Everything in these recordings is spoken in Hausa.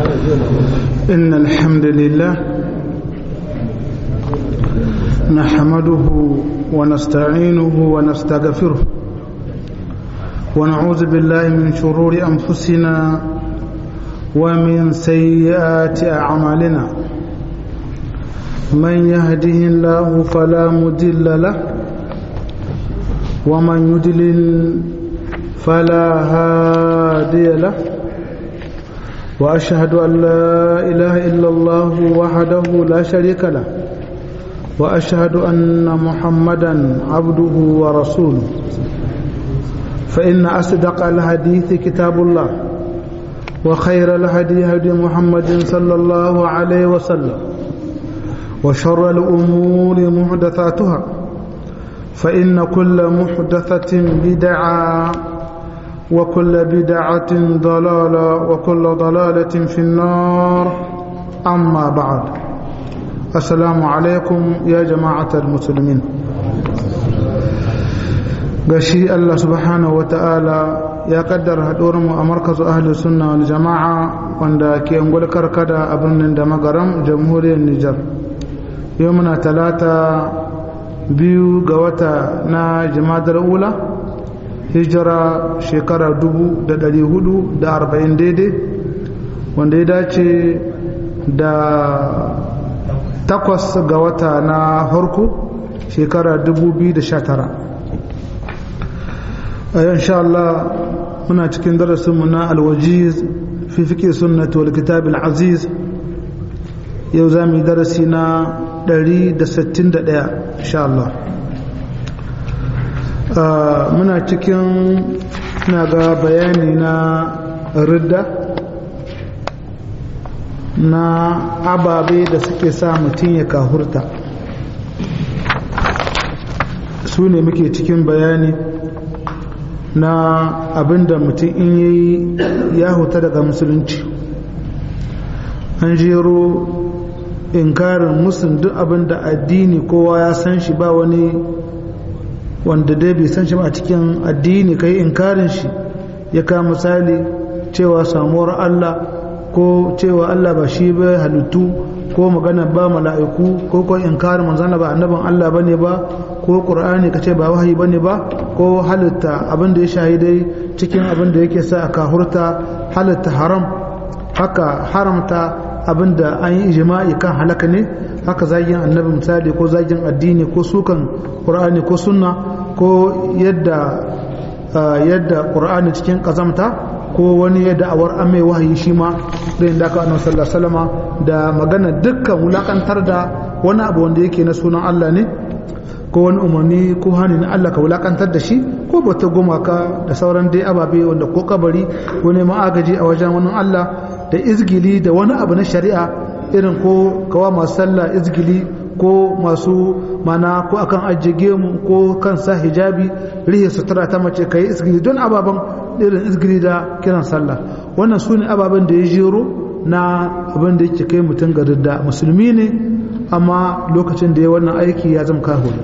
إن الحمد لله نحمده ونستعينه ونستغفره ونعوذ بالله من شرور أنفسنا ومن سيئات أعمالنا من يهده الله فلا مدل له ومن يدلل فلا هادي له وأشهد أن لا إله إلا الله وحده لا شريك له وأشهد أن محمدا عبده ورسوله فإن أصدق الحديث كتاب الله وخير الهدي هدي محمد صلى الله عليه وسلم وشر الأمور محدثاتها فإن كل محدثة بدعة وكل بدعة ضلالة وكل ضلالة في النار أما بعد السلام عليكم يا جماعة المسلمين gashi Allah subhanahu wa ta'ala ya kaddara mu a markazu ahli sunna wal jama'a wanda ke ungul karkada a birnin da magaram jamhuriyar Nijar yau muna talata biyu ga wata na jimadar ula hijira shekara dubu da dari hudu da arba'in daidai wanda ya dace da takwas ga wata na harko shekara dubu biyu da sha tara a yau insha Allah muna cikin darasinmu na alwajiz fi fiƙe sunnatu wal kitab aziz yau za mu yi darasi na 161 insha Allah muna cikin na ga bayani na ridda na ababe da suke sa mutum ya kahurta su ne muke cikin bayani na abinda mutum in yayi ya huta daga musulunci an jero inkarin musun duk abinda addini kowa ya san shi ba wani wanda dai bai san shi ba a cikin addini kai inkarin shi ya kama misali cewa samuwar Allah ko cewa Allah ba shi ba halittu ko magana ba mala'iku ko ko inkarin manzana ba annaban Allah bane ba ko qur'ani kace ba wahayi bane ba ko halitta abin da ya shahidai cikin abin da yake sa aka hurta halitta haram haka haramta abin da an yi ijma'i kan halaka ne haka zagin annabi misali ko zagin addini ko sukan qur'ani ko sunna ko yadda yadda qur'ani cikin kazamta ko wani ya da'awar an mai wahayi shi ma da yin daga annabi sallallahu alaihi wasallama da magana dukkan wulakantar da wani abu wanda yake na sunan Allah ne ko wani umarni ko hani na Allah ka wulakantar da shi ko bata gumaka da sauran dai ababe wanda ko kabari ko neman agaji a wajen wani Allah da izgili da wani abu na shari'a irin ko kawa masu sallah izgili ko masu mana ko akan ajiye mu ko kan sa hijabi rihe sutura ta mace kai izgili don ababen irin izgili da kiran sallah wannan su ne ababen da ya jero na abin da yake kai mutum ga da musulmi ne amma lokacin da ya wannan aiki ya zama kahuri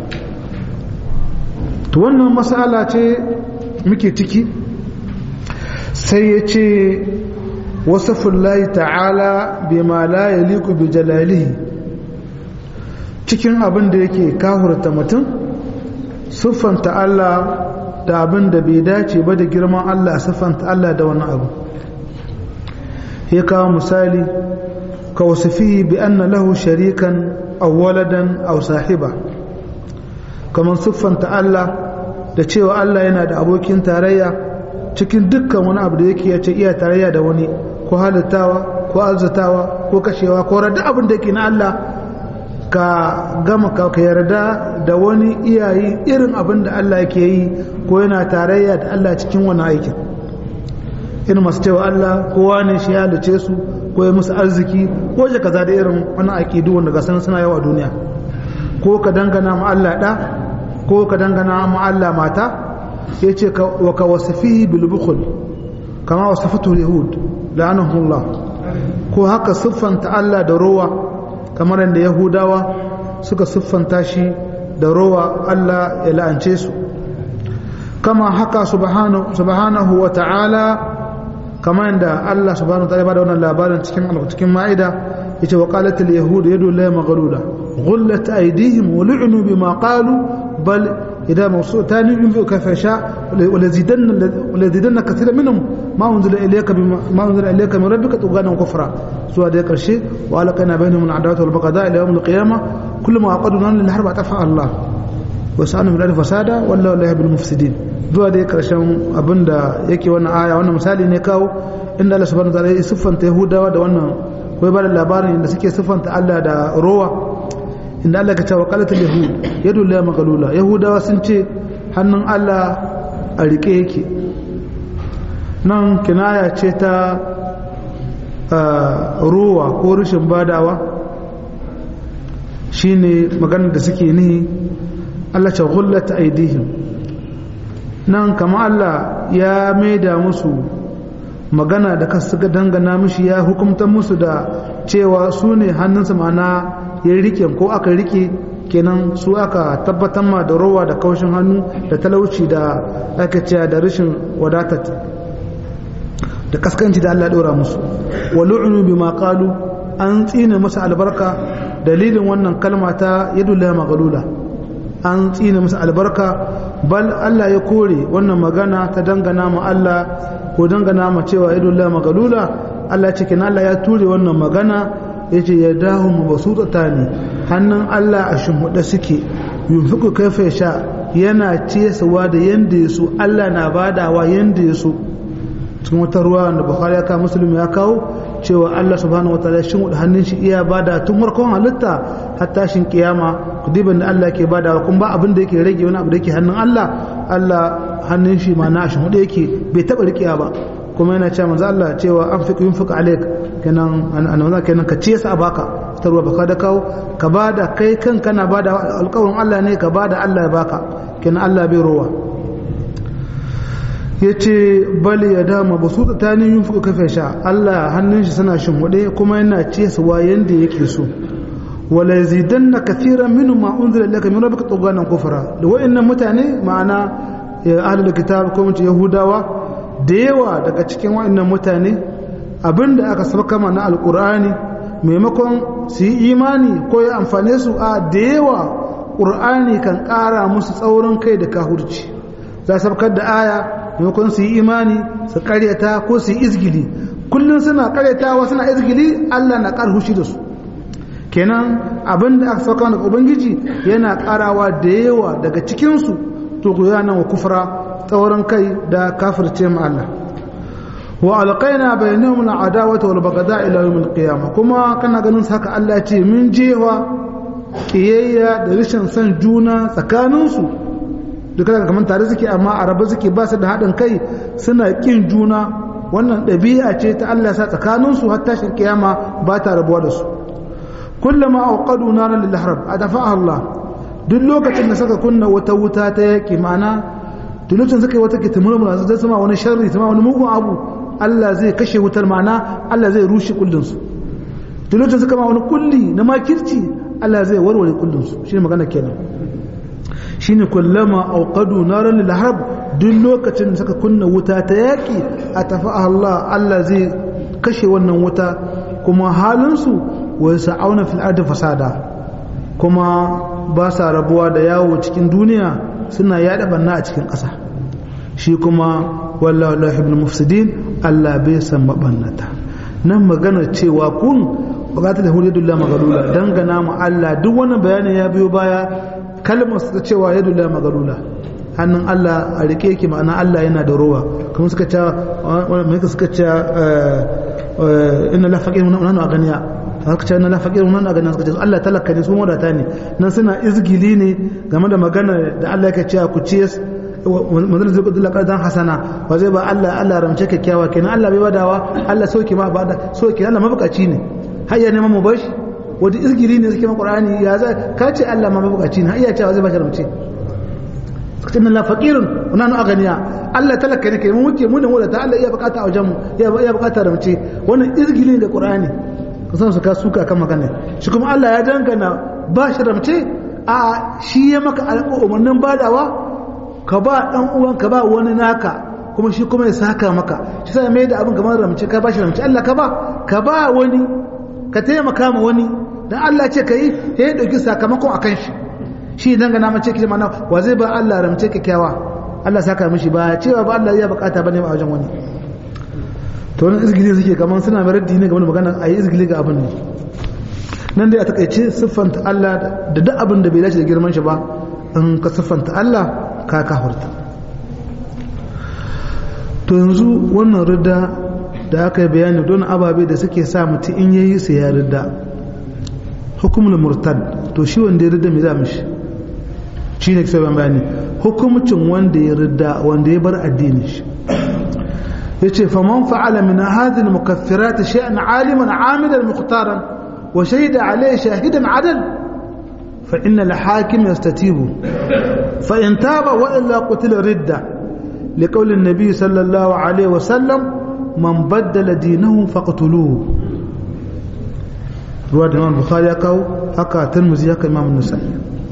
to wannan masala ce muke ciki sai ya ce wasafin layi ta'ala bima la yaliku bi jalalihi cikin abin da yake kahurta mutum siffanta Allah da abin da bai dace ba da girman Allah siffanta Allah da wani abu ya kawo misali ka wasifihi bi anna lahu sharikan aw waladan aw sahiba kamar siffanta Allah da cewa Allah yana da abokin tarayya cikin dukkan wani abu da yake ya ce iya tarayya da wani ko halittawa ko arzatawa ko kashewa ko rada abin da yake na Allah ka gama ka yarda da wani iyayi irin abin da Allah yake yi ko yana tarayya da Allah cikin wani aikin irin masu cewa Allah kowa ne shi ya halice su ko ya musu arziki ko ya kaza da irin wani aƙidu wanda ga sanin suna yawa duniya ko ka dangana ma Allah ɗa ko ka dangana ma Allah mata ya ce wa ka wasifihi bil bukhul kama wasafatu yahud la'anahullah ko haka siffanta Allah da rowa kamar yadda yahudawa suka siffanta shi da rowa Allah ya la'ance su kama haka subhanahu wa ta'ala kama yadda Allah subhanahu wa ta'ala ba da wannan labarin cikin cikin ma'ida yace wa qalat al yahud yadu la maghlula ghullat aydihim wa lu'nu bima qalu bal idha mawsu'tan yunfiqu kayfa sha wa lazidanna wa lazidanna kathiran minhum ma unzila ilayka bima ma unzila ilayka min rabbika tughana kufra zuwa da karshe wa alaqana bainahum al adawata wal baghdha ila yawm al qiyamah kullama aqaduna lil harb atafa Allah wa sa'anu bil fasada wallahu la yuhibbul mufsidin zuwa dai karshen abinda yake wannan aya wannan misali ne kawo inda Allah subhanahu wa ta'ala ya siffanta Yahudawa da wannan kai ba da labarin da suke siffanta Allah da rowa inda Allah ka ce wa qalatul yahud yadu la maghlula yahudawa sun ce hannun Allah a rike yake nan kinaya ce ta rowa ko rashin badawa shine maganar da suke nihi Allah ce ghullat aidihim nan kama Allah ya maida musu magana da ka suka dangana mishi ya hukumta musu da cewa su ne hannunsa mana ya rike ko aka rike kenan su aka tabbatar ma da rowa da kaushin hannu da talauci da aka cewa da rashin wadatat da kaskanci da Allah ɗora musu wa lu'unu bima qalu an tsine masa albarka dalilin wannan kalma ta yadullahi maghlula an tsine masa albarka bal Allah ya kore wannan magana ta dangana ma Allah ko dangana ma cewa yadullahi maghlula Allah cikin Allah ya ture wannan magana yace ya dahu mabsutata ne hannun Allah a shimhuda suke yunfiku kaifa ya sha yana cesawa da yanda ya so Allah na badawa yanda ya so cikin wata ruwa da Bukhari ya kawo Muslim ya kawo cewa Allah subhanahu wa ta'ala shin hannun shi iya bada tun farkon halitta har tashin kiyama kudiban da Allah ke badawa kuma ba abin da yake rage wani abu da yake hannun Allah Allah hannun shi ma na shi hudu yake bai taba rikiya ba kuma yana cewa manzo Allah cewa an fi yin fuka alaik kenan annabawa kenan ka ce sa baka ta ruwa baka da kawo ka bada kai kan kana bada alƙawarin Allah ne ka bada Allah ya baka kenan Allah bai rowa yace bali ya dama ba su tsatani yin fuka kafe sha Allah hannun shi sana shimhuɗe kuma yana ce su wa yanda yake so wala yazidanna kathiran minhum ma unzila ilayka min rabbika tughyanan kufra da wa'annan mutane ma'ana ahlul kitab ko mutum yahudawa da yawa daga cikin wa'annan mutane abinda aka saba na alkur'ani maimakon su yi imani ko ya amfane su a da yawa ƙur'ani kan ƙara musu tsaurin kai da kahurci za su sabkar da aya maimakon su yi imani su karyata ko su yi izgili kullum suna karyatawa suna izgili allah na ƙar hushi da su kenan abinda aka sauka daga ubangiji yana ƙarawa da yawa daga cikinsu to wa kufra tsaurin kai da kafirce mu Allah wa alqaina bainahum al'adawata wal baghdha ila yawm al-qiyamah kuma kana ganin haka Allah ce min jewa kiyayya da rashin son juna tsakanin su duka daga kaman tare suke amma araba suke ba su da haɗin kai suna kin juna wannan ɗabi'a ce ta Allah sa tsakanin su har tashin kiyama ba ta rabuwa da su kullama awqadu naran lil harb adafa Allah duk lokacin da suka kunna wata wuta ta yaki ma'ana tulutun suka yi wata ke tumurmura zai sama wani sharri sama wani mugun abu Allah zai kashe wutar ma'ana Allah zai rushe kullinsu tulutun suka ma wani kulli na makirci Allah zai warware kullinsu shi ne magana kenan shi ne kullama auqadu naran lil harb duk lokacin da suka kunna wuta ta yaki a tafi Allah Allah zai kashe wannan wuta kuma halinsu wa sa'auna fil ardi fasada kuma ba sa rabuwa da yawo cikin duniya suna yada banna a cikin ƙasa shi kuma wallahu la yuhibbul mufsidin Allah bai san mabannata nan magana cewa kun bukatar da hududullah magalula dangana mu Allah duk wannan bayanin ya biyo baya kalmar su cewa yadullah magalula hannun Allah a rike yake ma'ana Allah yana da rowa kuma suka ce mai suka ce inna la faqir nanu aganiya haka ce na lafaƙir wannan a ganin suka ce Allah talaka ne su wadata ne nan suna izgili ne game da magana da Allah yake cewa ku ciyas manzon zai kudu laƙar dan hasana ba zai ba Allah Allah ramce kyakkyawa kenan Allah bai badawa Allah soke ma ba da soke Allah mabukaci ne har ya neman mu bashi wanda izgili ne suke ma Qur'ani ya za ka ce Allah ma mabukaci ne har iya cewa zai ba shi ramce suka ce na faqirun wannan aganiya Allah talaka ne kai mu muke mu da wadata Allah iya bukata a wajen mu iya bukata ramce wannan izgili ne da Qur'ani kasan su ka suka kan magana shi kuma Allah ya dangana ba shi ramce a shi ya maka umarnin badawa ka ba dan uwan ka ba wani naka kuma shi kuma ya saka maka shi sai mai da abin kamar ramce ka bashi ramce Allah ka ba ka ba wani ka taimaka ma wani dan Allah ce kai ya dauki sakamakon akan shi shi dan ga mace ki mana wa zai ba Allah ramce kyakkyawa Allah saka mishi ba cewa ba Allah ya bukata bane a wajen wani to wannan izgili suke kaman suna mai raddi ne game da magana ayi izgili ga abin ne nan dai a takaice siffanta Allah da duk abin da bai dace da girman shi ba in ka siffanta Allah ka kafirta to yanzu wannan ridda da aka yi bayani don ababe da suke sa mutum in yayi su ya ridda hukumul murtad to shi wanda ya ridda me za mishi shi ne kisa bayani hukumcin wanda ya ridda wanda ya bar addini shi yace faman fa'ala min hadhihi al-mukaffirat shay'an 'aliman 'amidan muqtaran wa shahida 'alayhi shahidan 'adal fa inna al-hakim yastatibu fa in taba wa illa qutila ridda لقول النبي صلى الله عليه وسلم من بدل دينه فاقتلوه رواه الإمام البخاري كاو هكا ترمذي هكا إمام النسائي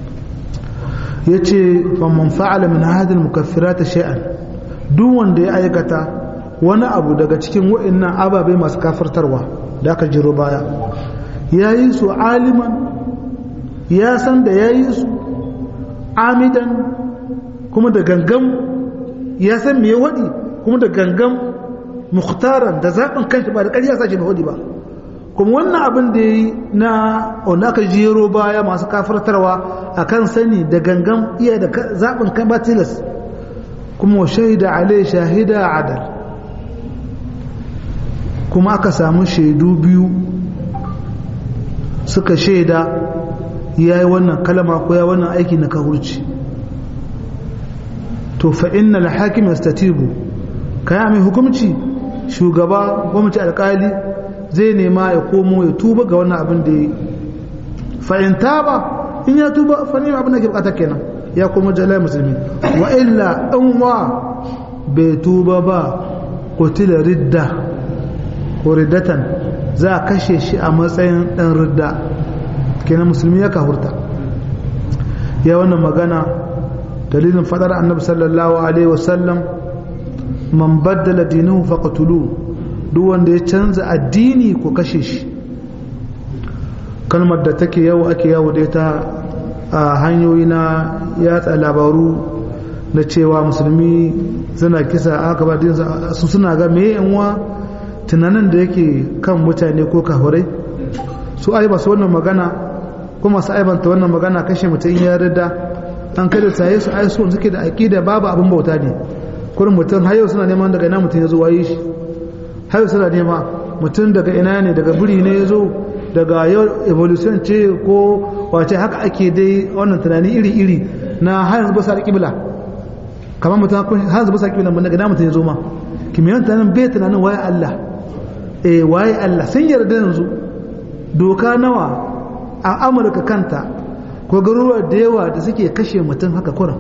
yace faman fa'ala min hadhihi al-mukaffirat shay'an duk wanda ya aikata wani abu daga cikin wa'annan ababe masu kafirtarwa da aka jiro baya yayi su aliman ya san da yayi su amidan kuma da gangan ya san me ya wadi kuma da gangan mukhtaran da zaɓin kanshi ba da ƙarya sashi ba wadi ba kuma wannan abin da yi na wanda aka jero baya masu kafartarwa a kan sani da gangan iya da zaɓin kan batilas kuma shaida alai shahida adal kuma aka samu shaidu biyu suka shaida ya yi wannan kalama ko ya wannan aiki na kahurci to fa'in na hakim yastatibu kaya mai hukumci shugaba gwamnati alkali zai nema ya komo ya tuba ga wannan abin da ya yi fa'inta ba in ya tuba fani abin da ke bukata kenan ya komo jalai musulmi wa illa in wa bai tuba ba kotila ridda ko riddatan za a kashe shi a matsayin ɗan ridda kenan musulmi ya kahurta ya wannan magana dalilin fadar annabi sallallahu alaihi wasallam man baddala dinahu faqtuluhu duk wanda ya canza addini ko kashe shi kalmar da take yawo ake yawo da ita a hanyoyi na yatsa labaru na cewa musulmi suna kisa aka ba su suna ga me yanwa tunanin da yake kan mutane ko kafirai su ai ba su wannan magana kuma su aibanta wannan magana kashe mutum ya rida an kada saye su ai su suke da aqida babu abin bauta ne kurin mutum har yau suna neman daga ina mutum ya zo waye shi har suna nema mutum daga ina ne daga biri ne ya zo daga yau evolution ce ko wace haka ake dai wannan tunani iri-iri na har yanzu ba sa kibla kamar mutum har yanzu ba sa kibla daga ina mutum ya zo ma kimiyyar tunanin bai tunanin waye Allah eh waye Allah sun yarda yanzu doka nawa a Amurka kanta ko garuruwa da yawa da suke kashe mutum haka kuran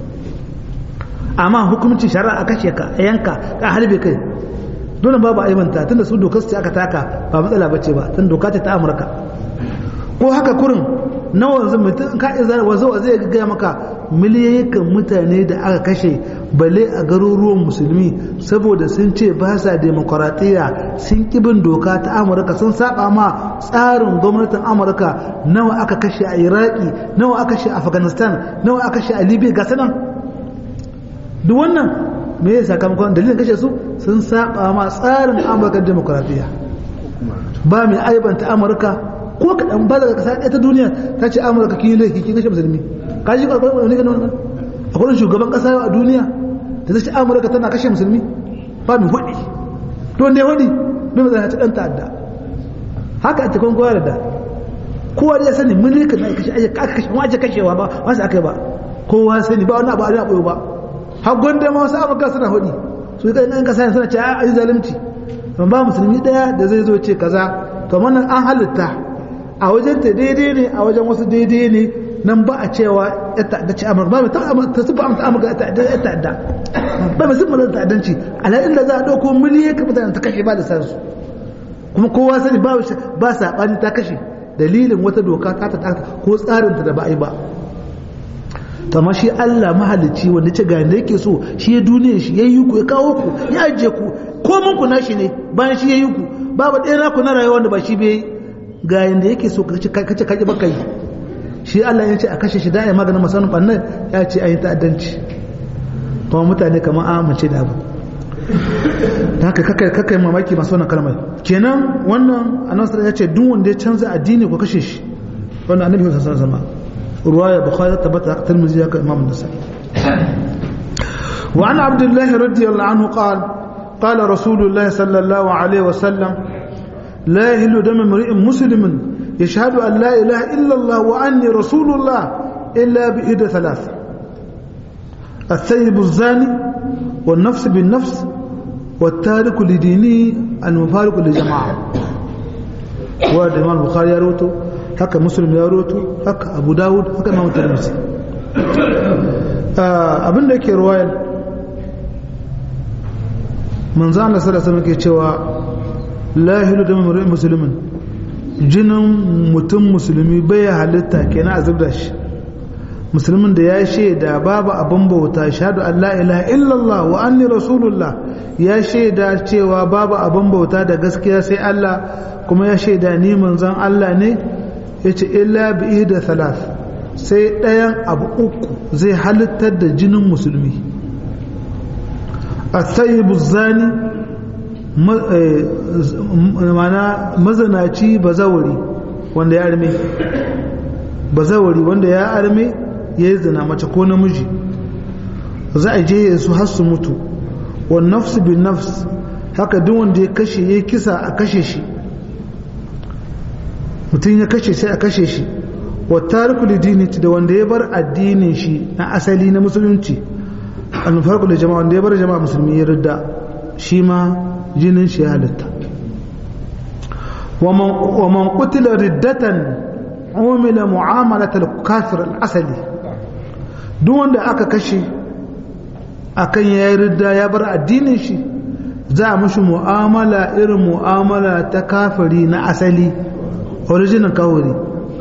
amma hukumcin shari'a a kashe ka a yanka ka halbe kai dole babu aibanta tunda su dokar ce aka taka ba matsala bace ba tun doka ce ta Amurka ko haka kurin nawa yanzu mutum ka izar wazo zai ga maka miliyoyin mutane da aka kashe bale a garuruwan musulmi saboda sun ce ba sa demokaratiyya sun kibin doka ta Amurka sun saba ma tsarin gwamnatin Amurka nawa aka kashe a Iraki nawa aka kashe a Afghanistan nawa aka kashe a Libya ga sanan duk wannan me ya sakamakon dalilin kashe su sun saba ma tsarin amurka demokradiyya ba mai aibanta amurka ko kaɗan ba daga ƙasa ɗaya ta duniya ta ce amurka kin yi laifi kin kashe musulmi ka ji ƙwarƙwarar wani ganin wannan akwai shugaban ƙasa a duniya da ta ce amurka tana kashe musulmi ba mai hudi to wanda ya hudi bai mazana ci ɗan ta'adda haka a cikin kowa da kowa da ya sani mulkin na kashe aka kashe wani ake kashewa ba wasu aka yi ba kowa sani ba wani abu a ɓoyo ba har gwanda ma wasu amurka suna hudi su yi ƙarƙashin ƙasa suna ce a yi zalunci ban ba musulmi ɗaya da zai zo ce kaza to wannan an halitta a wajen ta daidai ne a wajen wasu daidai ne nan ba a cewa ya ta'adda ce amurka ba mai ta sufa amsa amurka ya ta'adda ba mai sufa ta'addanci alhalin da za a ɗauko miliyan ka mutane ta kashe ba da sansu kuma kowa sani ba ba saɓani ta kashe dalilin wata doka ta ta ko tsarinta da ba a yi ba to amma shi Allah mahalicci wanda ce ga yanda yake so shi ya duniya shi ya yi ku ya kawo ku ya ajiye ku komin ku nashi ne bayan shi ya yi ku babu ɗaya naku na rayuwa wanda ba shi bai ga yanda yake so ka ce kace kaje baka yi shi Allah ya ce a kashe shi da ya maganin masanin bannan ya ce ayi ta'addanci kuma mutane kamar amince da abu da haka kakai kakai mamaki masu wannan kalmar kenan wannan annabi ya ce duk wanda ya canza addini ko kashe shi wannan annabi sallallahu alaihi wasallam ruwaya bukhari tabbata tirmidhi ya ka imam nasai wa an abdullah radiyallahu anhu qala قال رسول الله صلى الله عليه وسلم لا يهل دم امرئ مسلم يشهد أن لا إله إلا الله وأني رسول الله إلا بإحدى ثلاث الثيب الزاني والنفس بالنفس والتارك لدينه المفارق لجماعة وهذا الإمام البخاري يروته هكا مسلم يروته هكا أبو داود هكا إمام الترمذي abin da ke ruwayar manzo Allah sallallahu alaihi wasallam ke cewa la hilu da mamrin musulmin jinin mutum musulmi bai halitta kenan a zubda shi musulmin da ya shaida babu abin bauta shahadu Allah ilaha illallah wa anni rasulullah ya shaida cewa babu abin bauta da gaskiya sai Allah kuma ya shaida ni manzon Allah ne yace illa bi da thalath sai ɗayan abu uku zai halittar da jinin musulmi at-tayyibu zani mana mazanaci bazawari wanda ya arme bazawari wanda ya arme ya yi zina mace ko namiji za a je su har su mutu wa nafsu bin nafs haka duk wanda ya kashe ya kisa a kashe shi mutum ya kashe sai a kashe shi wa tariku lidiniti da wanda ya bar addinin shi na asali na musulunci an farko da jama'a wanda ya bar jama'a musulmi ya ridda shi ma jinin shi halitta wa man qutila riddatan umila mu'amalat al-kafir al-asali duk wanda aka kashe akan yayi ridda ya bar addinin shi za a mushi mu'amala irin mu'amala ta kafiri na asali original kawuri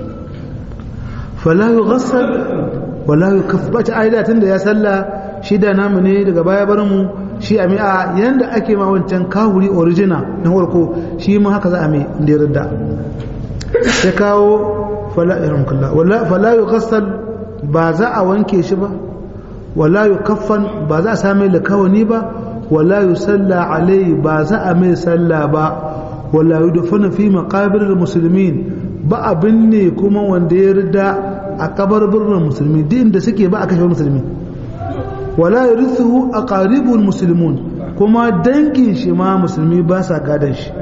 fala yughassal wala yukaff ba ta aida tunda ya salla shi da namu ne daga baya bar mu shi a mi'a yanda ake ma wancan kawuri original na farko shi ma haka za a mai inda ya ridda ya kawo fala yughassal ba za a wanke shi ba wala yukaffan ba za a same likawani ba wala yusalla alai ba za a mai salla ba wala yudfana fi maqabir almuslimin ba abin ne kuma wanda ya rida a kabarburin musulmi din da suke ba a kashe musulmi wala yarithu aqaribul muslimun kuma dangin shi ma musulmi ba sa gadan shi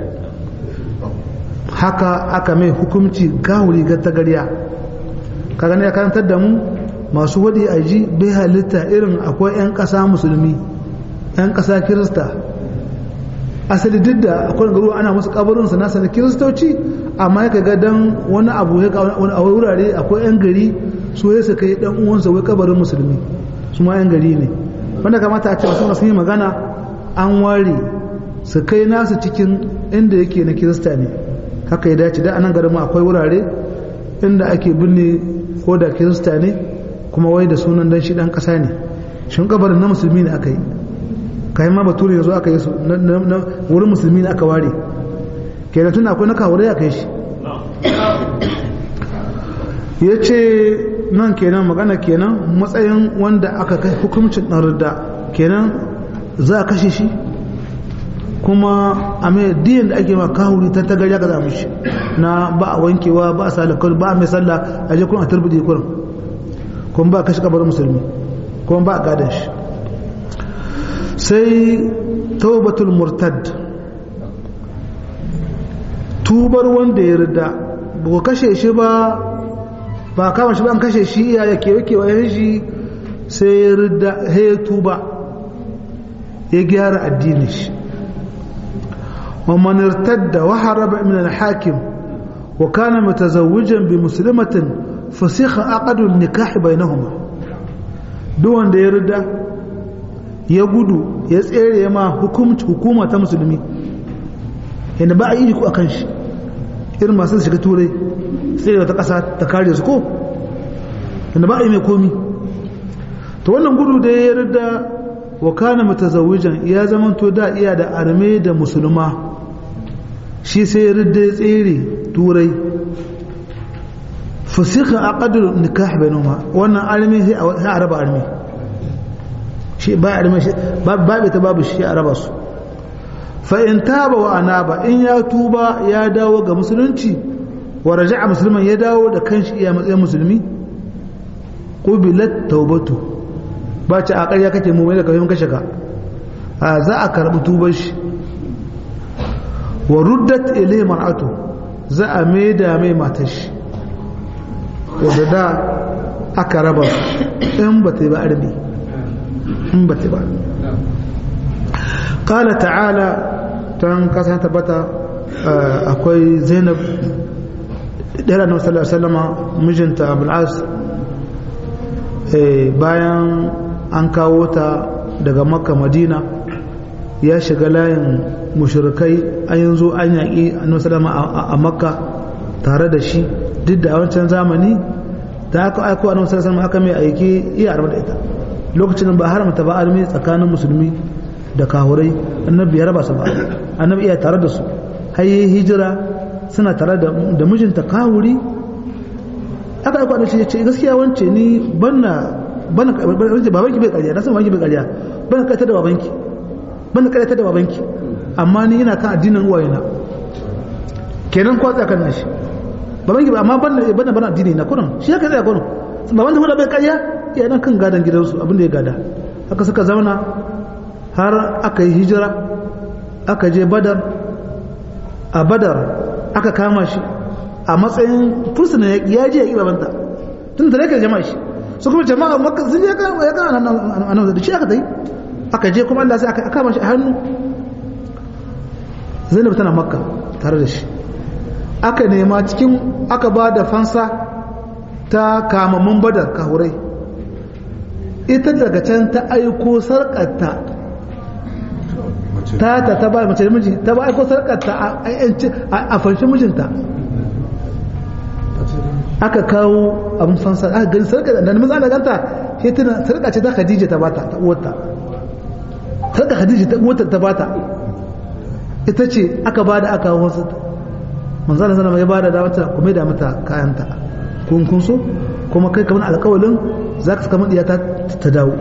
haka aka mai hukunci gawuri ga tagariya kaga ne ya karantar da mu masu wadi aji bai halitta irin akwai 'yan ƙasa musulmi 'yan ƙasa kirista asali duk da akwai garuwa ana musu kabarin su nasa da kiristoci amma ya ga dan wani abu ya wani a wurare akwai 'yan gari su ya su kai dan uwansa wai kabarin musulmi su ma 'yan gari ne wanda kamata a ce masu masu yi magana an ware su kai nasu cikin inda yake na kirista ne haka ya dace da anan garin akwai wurare inda ake binne ko da kirista ne kuma wai da sunan dan shi dan kasa ne shin kabarin na musulmi ne aka yi kayan ma bature yanzu aka yi su na wurin musulmi ne aka ware kenan tun akwai na kawure aka yi shi ya ce nan kenan magana kenan matsayin wanda aka kai hukumcin ɗan rida kenan za a kashe shi kuma a mai diyan da ake ma kahuri ta tagari aka zama shi na ba a wankewa ba a salakar ba a mai sallah a je kuna turbide kurin kuma ba a kashe kabarin musulmi kuma ba a gadon shi sai taubatul murtad tubar wanda ya rida ba ku kashe shi ba ba kama shi ba an kashe shi iya ya kewa kewa shi sai ya rida ya tuba ya gyara addini shi ومن ارتد وهرب من الحاكم وكان متزوجا بمسلمة فسخ عقد النكاح بينهما دون da ya rida ya gudu ya tsere ma hukumci hukuma ta musulmi yadda ba a yi ku akan shi irin masu shiga turai sai wata ƙasa ta kare su ko yadda ba a yi mai komi to wannan gudu da ya rida wa kana mutazawijan ya zamanto da iya da arme da musulma shi sai ya rida ya tsere turai fasika aqdul nikah bainahuma wannan arme sai a raba arme shi ba arme shi ba ta babu shi a raba su fa in taba wa anaba in ya tuba ya dawo ga musulunci wa raja'a musulman ya dawo da kanshi iya matsayin musulmi qubilat taubatu ba ce a ƙarya kake mu mai da kafin kashe ka a za a karɓi tubar shi wa ruddat ilai mar'atu za a maida mai matar shi wadda da aka raba in ba ta yi ba arbi in ba ta yi ba ƙala ta'ala ta kasan tabbata akwai zainab ɗaya na wasu sallama mijinta abul'as bayan an kawo ta daga makka madina ya shiga layin mushrikai an yanzu an yaƙi annabi sallama a makka tare da shi duk da a wancan zamani da aka aiko annabi sallama aka mai aiki iya arba da ita lokacin ba haramta ba almi tsakanin musulmi da kahurai annabi ya raba su ba annabi iya tare da su har yi hijira suna tare da mijinta kahuri aka aiko annabi ya ce gaskiya wance ni banna bana babanki bai ƙarya na san babanki bai ƙarya bana kai ta da babanki bana kai ta da babanki amma ni ina kan addinin uwayena kenan ko tsaka kan shi babanki amma bana bana bana addini na kurin shi haka tsaya kurin baban da bai ƙarya ya nan kan gadan gidansu abin da ya gada haka suka zauna har aka yi hijira aka je badar a badar aka kama shi a matsayin fursuna ya je ya ƙi babanta tun da rake jama'a shi su kuma jama'a makka sun je kama ya kama nan da shi aka tai aka je kuma Allah sai aka kama shi a hannu Zainab tana makka tare da shi aka nema cikin aka ba da fansa ta kamammun badar kahurai ita daga can ta aiko sarƙarta ta ta ta ba mace miji ta ba aiko sarƙarta a fanshi mijinta aka kawo abin fansa aka gani sarka da namiji ana ganta shi tana sarka ce ta khadija ta bata ta uwarta sarka khadija ta uwarta ta bata ita ce aka bada aka kawo wasu manzo Allah sallallahu ya bada da wata kuma da mata kayanta kun kun so kuma kai kamar alƙawalin zaka saka madiya ta ta dawo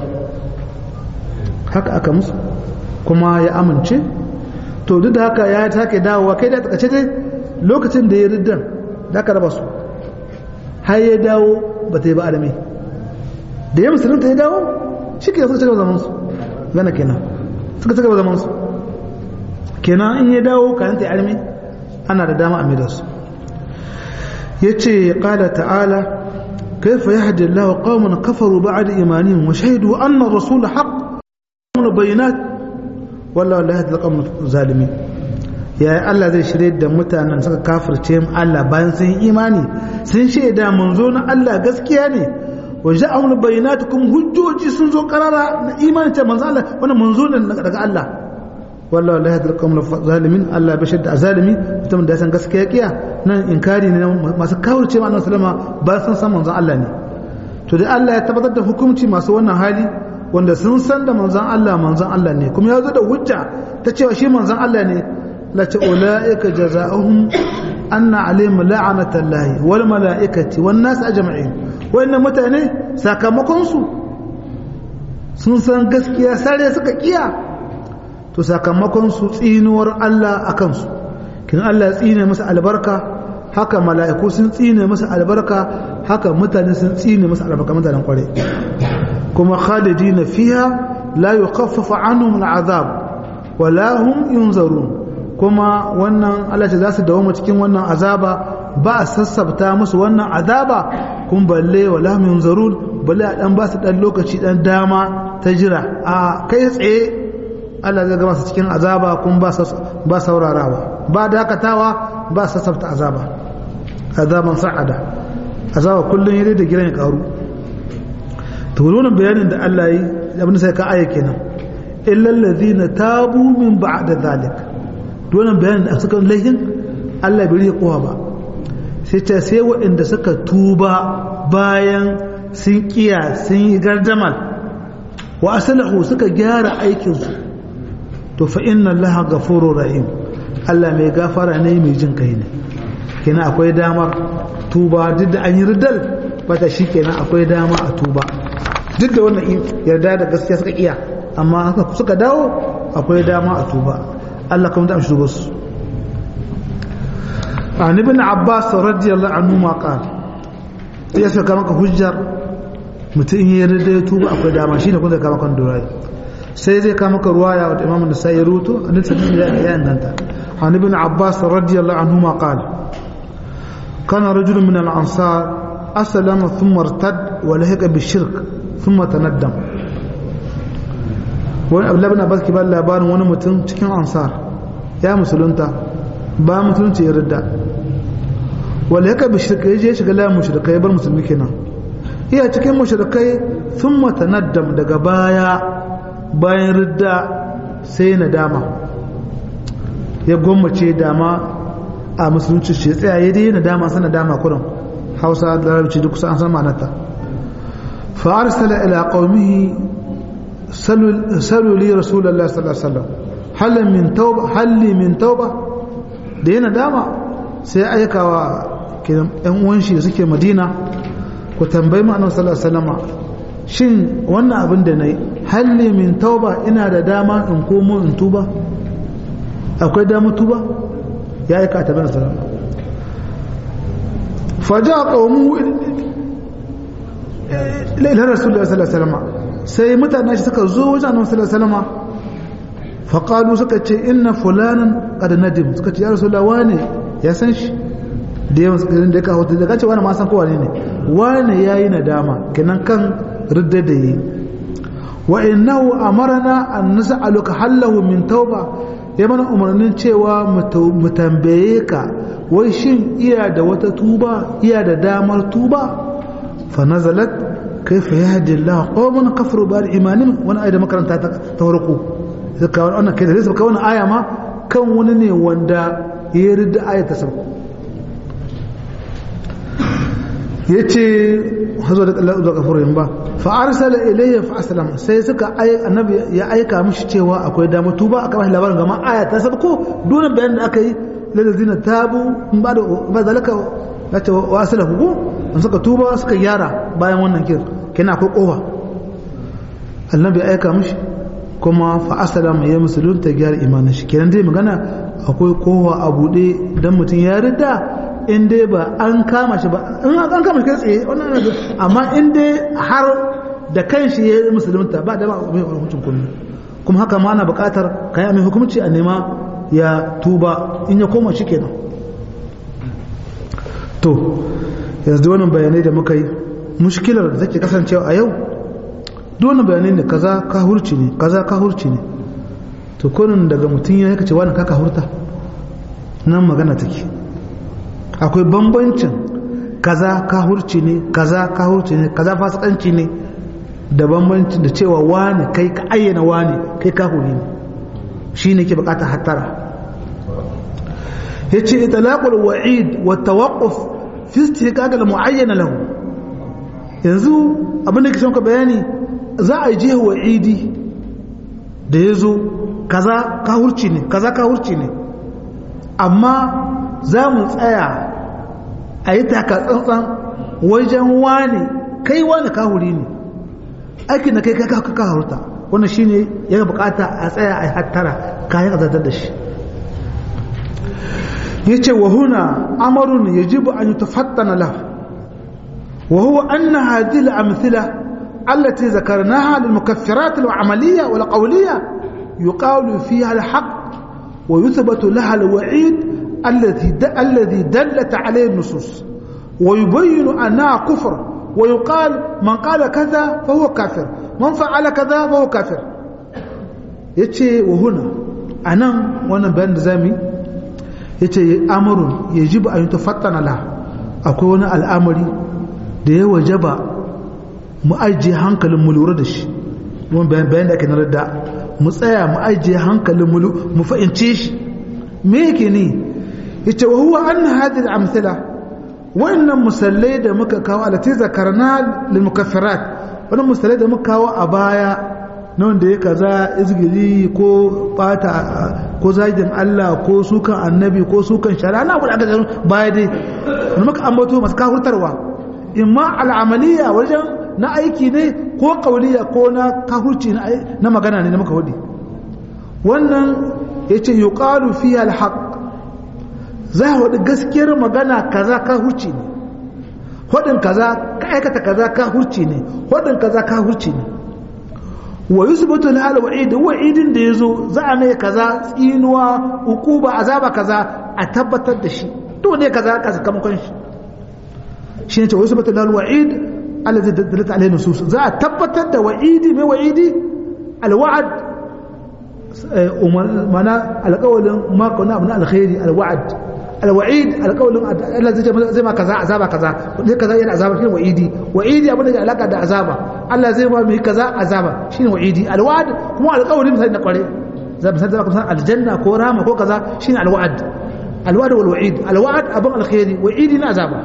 haka aka musu kuma ya amince to duk da haka ya take dawowa kai da takace dai lokacin da ya riddan da ka raba su har ya dawo ba ta yi ba alami da ya musulunta ya dawo shi ke suka cigaba zaman su gana kenan suka cigaba zaman su kenan in ya dawo kayan ta yi alami ana da dama a mai da su ya ce ƙala ta'ala كيف يهدي الله قوما كفروا بعد إيمانهم وشهدوا أن الرسول حق من بينات والله لا يهدي القوم الظالمين ya Allah zai shirye da mutanen suka kafirce mu Allah bayan sun yi imani sun shaida manzo na Allah gaskiya ne wa ja'ahum bayyinatukum hujjoji sun zo karara na imani ta manzo Allah wannan manzo ne daga Allah wallahi la yahdil qawm zalimin Allah bai shadda zalimi mutum da san gaskiya kiya nan inkari ne masu kafirce mu annabi sallama ba sun san manzon Allah ne to dai Allah ya tabbatar da hukunci masu wannan hali wanda sun san da manzon Allah manzon Allah ne kuma ya zo da hujja ta cewa shi manzon Allah ne lati ulaika jazaohum anna alaihim la'natullahi wal malaikati wan nas ajma'in wayannan mutane sakamakon su sun san gaskiya sare suka kiya to sakamakon su tsinuwar Allah akan su kin Allah ya tsine musu albarka haka mala'iku sun tsine musu albarka haka mutane sun tsine musu albarka mutanen kware kuma khalidina fiha la yukhaffafu anhum al'azab wala hum yunzarun kuma wannan Allah ce za su dawo cikin wannan azaba ba a sassabta musu wannan azaba kun balle wala hum yunzarun balle a dan ba su dan lokaci dan dama ta jira a kai tsaye Allah zai gama su cikin azaba kun ba ba saurarawa ba dakatawa ba sassabta azaba azaban sa'ada azaba kullun yare da giran ya karu to wannan bayanin da Allah yi abin sai ka aya kenan illal ladina tabu min ba'da zalik wannan bayanin da suka laihin Allah bai rike kowa ba sai ta sai waɗanda suka tuba bayan sun kiya sun yi gardama wa aslahu suka gyara aikinsu to fa inna allaha ghafurur rahim Allah mai gafara ne mai jin kai ne kenan akwai damar tuba duk da an yi ridal bata shi kenan akwai dama a tuba duk da wannan yarda da gaskiya suka iya amma haka suka dawo akwai dama a tuba Allah kuma ta amshi tuba su an ibn abbas radiyallahu anhu ma qala ya saka maka hujjar mutum ya yarda ya tuba akwai dama shine kun zai kama kan durai sai zai kama maka ruwaya wa imam an-nasai ya ruto annabi sallallahu alaihi wasallam ya inganta an ibn abbas radiyallahu anhu ma qala كان رجل من الأنصار أسلم ثم ارتد ولهق بالشرك ثم تندم wani abdullahi bin abbas ke ba labarin wani mutum cikin ansar ya musulunta ba musulunci ya ridda wala yaka bi shirka yaje shiga layin mushrikai ya bar musulmi kenan iya cikin mushrikai thumma tanaddam daga baya bayan ridda sai nadama ya gwammace dama a musulunci shi tsaya ya dai nadama sana dama kurin hausa da larabci duk kusa an san ma'anarta fa arsala ila qaumihi salu li rasulullah sallallahu alaihi wasallam hal min tauba hal min tauba da yana dama sai aikawa kiran ɗan uwan shi da suke madina ku tambayi mu annabi sallallahu alaihi wasallam shin wannan abin da nayi hal min tauba ina da dama in komo in tuba akwai dama tuba ya aika ta bana sallallahu faja qawmu ila rasulullah sallallahu alaihi wasallam sai mutanen shi suka zo wajen annabi sallallahu alaihi wasallam faqalu suka ce inna fulanan qad nadim suka ce ya rasulullah wane ya san shi da yawan suka da ka hoto daga ce wani ma san ko wane ne wane yayi nadama kenan kan ridda da yi wa innahu amarna an nas'aluka hallahu min tauba ya mana umarnin cewa mu tambaye ka wai shin iya da wata tuba iya da damar tuba fa nazalat kaifa yahdi Allah qawman kafaru bi imanin wani ayat da makaranta ta farko zaka wannan kai da zai saka wannan aya ma kan wani ne wanda ya rida ayat ta sauko yace hazo da Allah da kafurin ba fa arsala ilayya fa aslama sai suka ai annabi ya aika mishi cewa akwai dama tuba aka bashi labarin gama aya ta sabko dole bayan da aka yi lalazina tabu in ba da ba zalaka nace wa aslahu ko an suka tuba suka gyara bayan wannan kir kina akwai kowa annabi ya aika mishi kuma fa aslama ya musulunta gyara imanin shi kenan dai magana akwai kowa a bude dan mutum ya rida in dai ba an kama shi ba in an kama shi kai tsaye wannan amma in dai har da kanshi ya yi musulunta ba da ba mai hukuncin kullu kuma haka ma ana buƙatar kai mai hukunci a nema ya tuba in ya koma shi kenan to yanzu wannan bayanai da muka yi mushkilar da take kasancewa a yau duk wannan bayanai ne kaza ka hurci ne kaza ka hurci ne to kunin daga mutum ya yaka ce wani ka hurta nan magana take akwai bambancin kaza kahurci ne kaza kahurci ne kaza fasikanci ne da bambancin da cewa wani kai ka ayyana wani kai kahuri ne shi ne ke bukata hattara ya ce italaqul wa'id wa tawaqquf fi istiqaq al mu'ayyana lahu yanzu abin da ke son ka bayani za a je wa'idi da yazo kaza kahurci ne kaza kahurci ne amma za mu tsaya a yi tsantsan wajen wane kai wane kahuri ne aikin da kai kai ka haruta wannan shine ya bukata a tsaya a yi hattara kayan azadar da shi ya ce wa huna amarun ya jibu an yi tafattana la wa huwa anna hadhihi al-amthila allati zakarnaha lil mukaffirat al-amaliyya wal qawliyya yuqalu fiha al-haqq wa yuthbatu laha al-wa'id الذي الذي دلت عليه النصوص ويبين انها كفر ويقال من قال كذا فهو كافر من فعل كذا فهو كافر yace wa huna anan wannan bayan da zami yace amrun yajibu an tafattana la akwai wani al'amari da ya wajaba mu ajiye hankalin mu lura da shi wannan bayan da ake na da mu tsaya mu ajiye hankalin mu mu fahimce shi me yake ne yace wa huwa anna hadhihi al-amthila wannan musallai da muka kawo alati zakarna lil mukaffirat wannan musallai da muka kawo a baya na wanda ya kaza izgiri ko bata ko zagin Allah ko sukan annabi ko sukan shari'a na kuɗa ga baya dai wani maka ambato masu kahurtarwa imma al'amaliya wajen na aiki ne ko kauliya ko na kahurci na magana ne na maka hudu wannan ya ce yi ƙalu fiye alhaƙ za a hudu gaskiyar magana kaza kahurci ne hudun kaza ka aikata kaza kahurci ne hudun kaza kahurci ne wa yusbatu lahal wa'id wa'idin da yazo za a mai kaza tsinuwa ukuba azaba kaza a tabbatar da shi to ne kaza ka sakamakon shi shi ne ce yusbatu lahal wa'id allazi dalat alayhi nusus za a tabbatar da wa'idi mai wa'idi alwa'd mana alqawlin ma kana abna alkhairi alwa'd alwa'id alqawlin Allah zai zai ma kaza azaba kaza ne kaza yana azaba shine wa'idi wa'idi abin da ke alaka da azaba Allah zai ma mai kaza azaba shine wa'idi alwa'd kuma alqawlin sai na kware za mu san zaka aljanna ko rama ko kaza shine alwa'd alwa'd wal wa'id alwa'd abin alkhairi wa'idi na azaba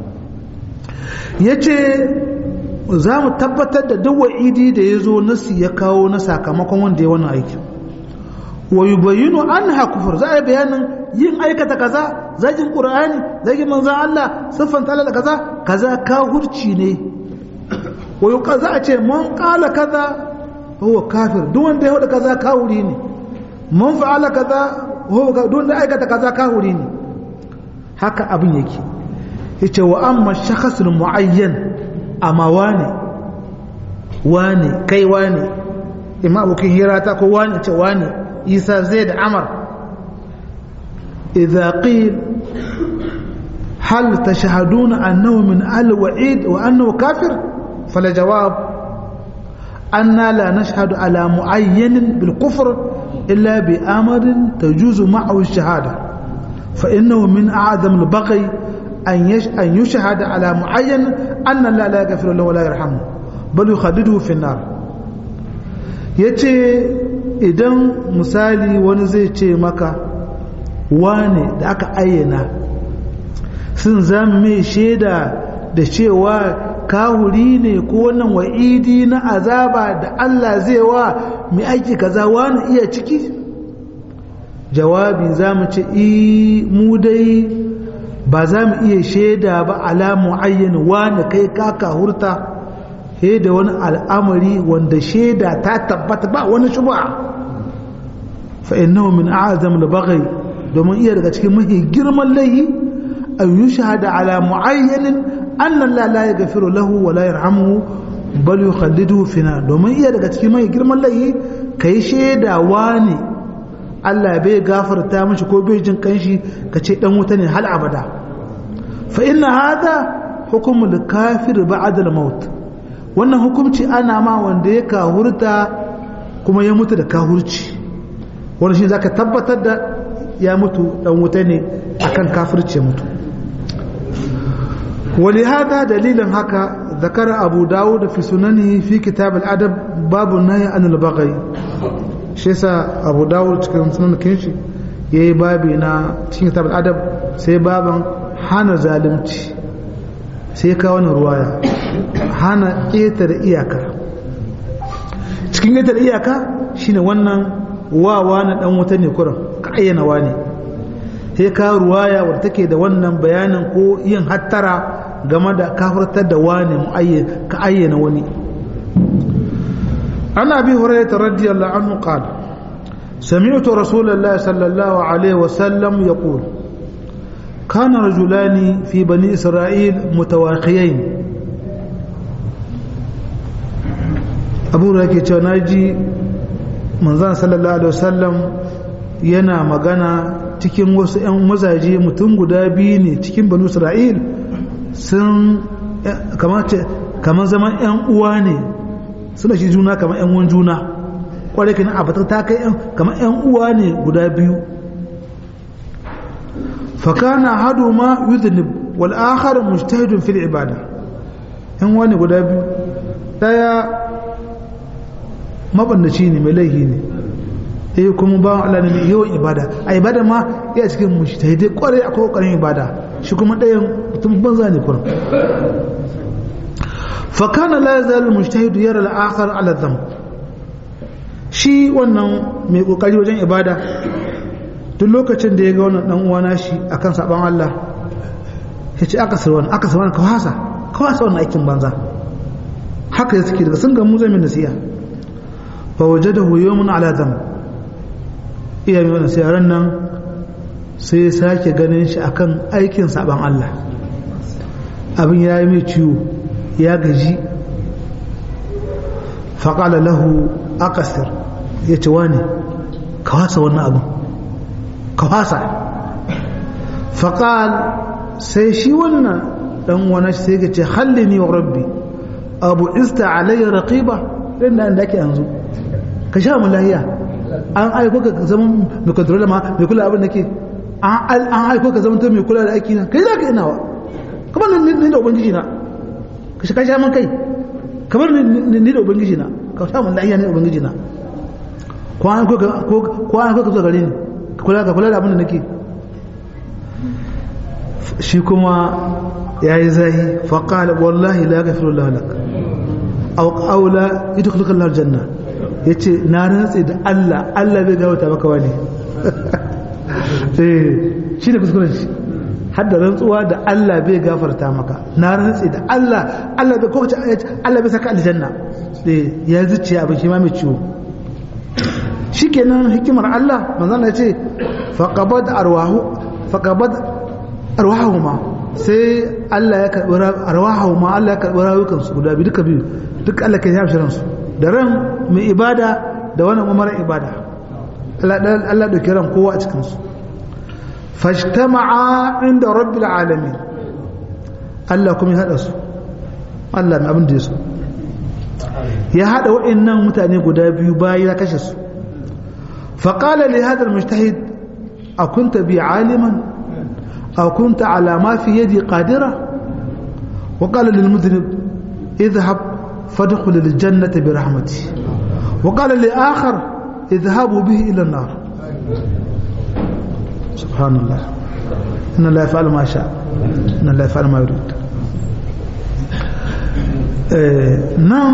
yace za mu tabbatar da duk wa'idi da ya zo nasi ya kawo na sakamakon wanda ya wannan aikin wa yubayyinu anha kufur za a yi bayanin yin aikata kaza zagin qur'ani zagin manzon Allah siffan tala da kaza kaza kafirci ne wa yuqa za a ce man qala kaza huwa kafir duk wanda ya hada kaza kafiri ne man fa'ala kaza huwa duk wanda aikata kaza kafiri ne haka abin yake yace wa amma shakhsul muayyan amma wane wane kai wane imma abokin hira ta ko wane ce wane isa zai da amar idha qil hal tashhaduna annahu min ahli wa'id wa annahu kafir fala jawab anna la nashhadu ala muayyan bil kufr illa bi amrin tajuzu ma'ahu ash-shahada fa innahu min a'zam al-baghi أن أن يشهد على معين أن الله لا يغفر له ولا يرحمه بل يخلده في النار yace idan misali wani zai ce maka wane da aka ayyana sun zama mai shaida da cewa kahuri ne ko wannan wa'idi na azaba da Allah zai wa mai aiki kaza wani iya ciki jawabi za mu ce mu dai ba za mu iya shaida ba ala mu'ayyan wani kai kaka hurta he da wani al'amari wanda shaida ta tabbata ba wani shuba fa innahu min a'zam al-baghi domin iya daga cikin mahi girman laihi an yushhada ala mu'ayyanin anna Allah la yaghfiru lahu wa la yarhamuhu bal yukhalliduhu fina domin iya daga cikin mahi girman laihi kai shaida wani Allah bai gafarta mishi ko bai jin kanshi ka ce dan wuta ne hal abada fa inna hada hukumul kafir ba'da al-maut wannan hukunci ana ma wanda ya kahurta kuma ya mutu da kahurci wannan shi zaka tabbatar da ya mutu dan wuta ne akan kafirci ya mutu ولهذا دليل هكا ذكر أبو داود في سننه في كتاب الأدب باب النهي عن البغي shi yasa abu dawud cikin sunan kinshi ya yi babi na cikin kitab adab sai baban hana zalunci sai ka wani ruwaya hana ƙetare iyaka cikin ƙetare iyaka shine wannan wawa na ɗan wuta ne kuran ka ayyana wani sai ka ruwaya wadda take da wannan bayanin ko yin hattara game da kafartar da wani ka ayyana wani عن أبي هريرة رضي الله عنه قال سمعت رسول الله صلى الله عليه وسلم يقول كان رجلان في بني إسرائيل متواخيين أبو هريرة ناجي manzan sallallahu alaihi wasallam yana magana cikin wasu 'yan mazaje mutum guda biyu ne cikin banu isra'il sun kamar zaman 'yan uwa ne suna shi juna kamar yan uwan juna kwarai kenan a batar ta kai kamar yan uwa ne guda biyu fakana hadu ma yudhnib wal akhar mujtahidun fil ibada yan uwa ne guda biyu daya mabandaci ne mai laihi ne eh kuma ba Allah ne mai yawan ibada a ibada ma iya cikin mujtahidi kwarai akwai kokarin ibada shi kuma dayan mutum banza ne kurum فكان لا يزال المجتهد يرى الآخر على الذنب shi wannan mai kokari wajen ibada duk lokacin da ya ga wannan dan uwana shi akan saban Allah ya ce aka sarwa aka sarwa ka wasa ka wasa wannan aikin banza haka ya suke daga sun ga mu zai min nasiya fa wajadahu yawmun ala dam iya mai wannan siyaran nan sai ya sake ganin shi akan aikin saban Allah abin ya yi mai ciwo ya gaji faƙala lahu akasir ya ce wani ka wasa wannan abin ka wasa faƙal sai shi wannan ɗan wani sai ga ce halli ni wa rabbi abu ista alayya raqiba ɗin da inda ake yanzu ka sha mu lahiya an aiko ka zama mai kontrola ma mai kula abin da ke an aiko ka zama mai kula da aiki na kai za ka inawa kamar ni da ubangiji na ka sha man kai kamar ni da ubangiji na ka sha mun lahiya ne ubangiji na ko an ko ko an ko ka zo gare ni ka kula ka kula da abin da nake shi kuma yayi zahi fa qala wallahi la yaghfiru lahu lak aw aw la yadkhuluka Allah janna yace na rantsi da Allah Allah bai gawata maka wani eh shi ne kuskuren shi hadda rantsuwa da Allah bai gafarta maka na rantsi da Allah Allah bai kowace Allah bai saka aljanna eh ya zuciya abin shi ma mai ciwo shikenan hikimar Allah manzo Allah ya ce faqabad arwahu faqabad arwahuma sai Allah ya karbi arwahuma Allah ya karbi rayukan su guda biyu duka biyu duk Allah kai ya shirin su da ran mai ibada da wannan umarar ibada Allah Allah da kiran kowa a cikin su fashtama'a inda rabbil alamin Allah kuma ya hada su Allah mai abin da ya so ya hada wa'annan mutane guda biyu bayan ya kashe su faqala li hadha almujtahid akunta bi aliman aw kunta ala ma fi yadi qadira wa qala lil mudhnib idhhab fadkhul al jannata bi rahmati wa qala li akhar idhhabu bihi ila an-nar سبحان الله إن الله يفعل ما شاء إن الله يفعل ما يريد نعم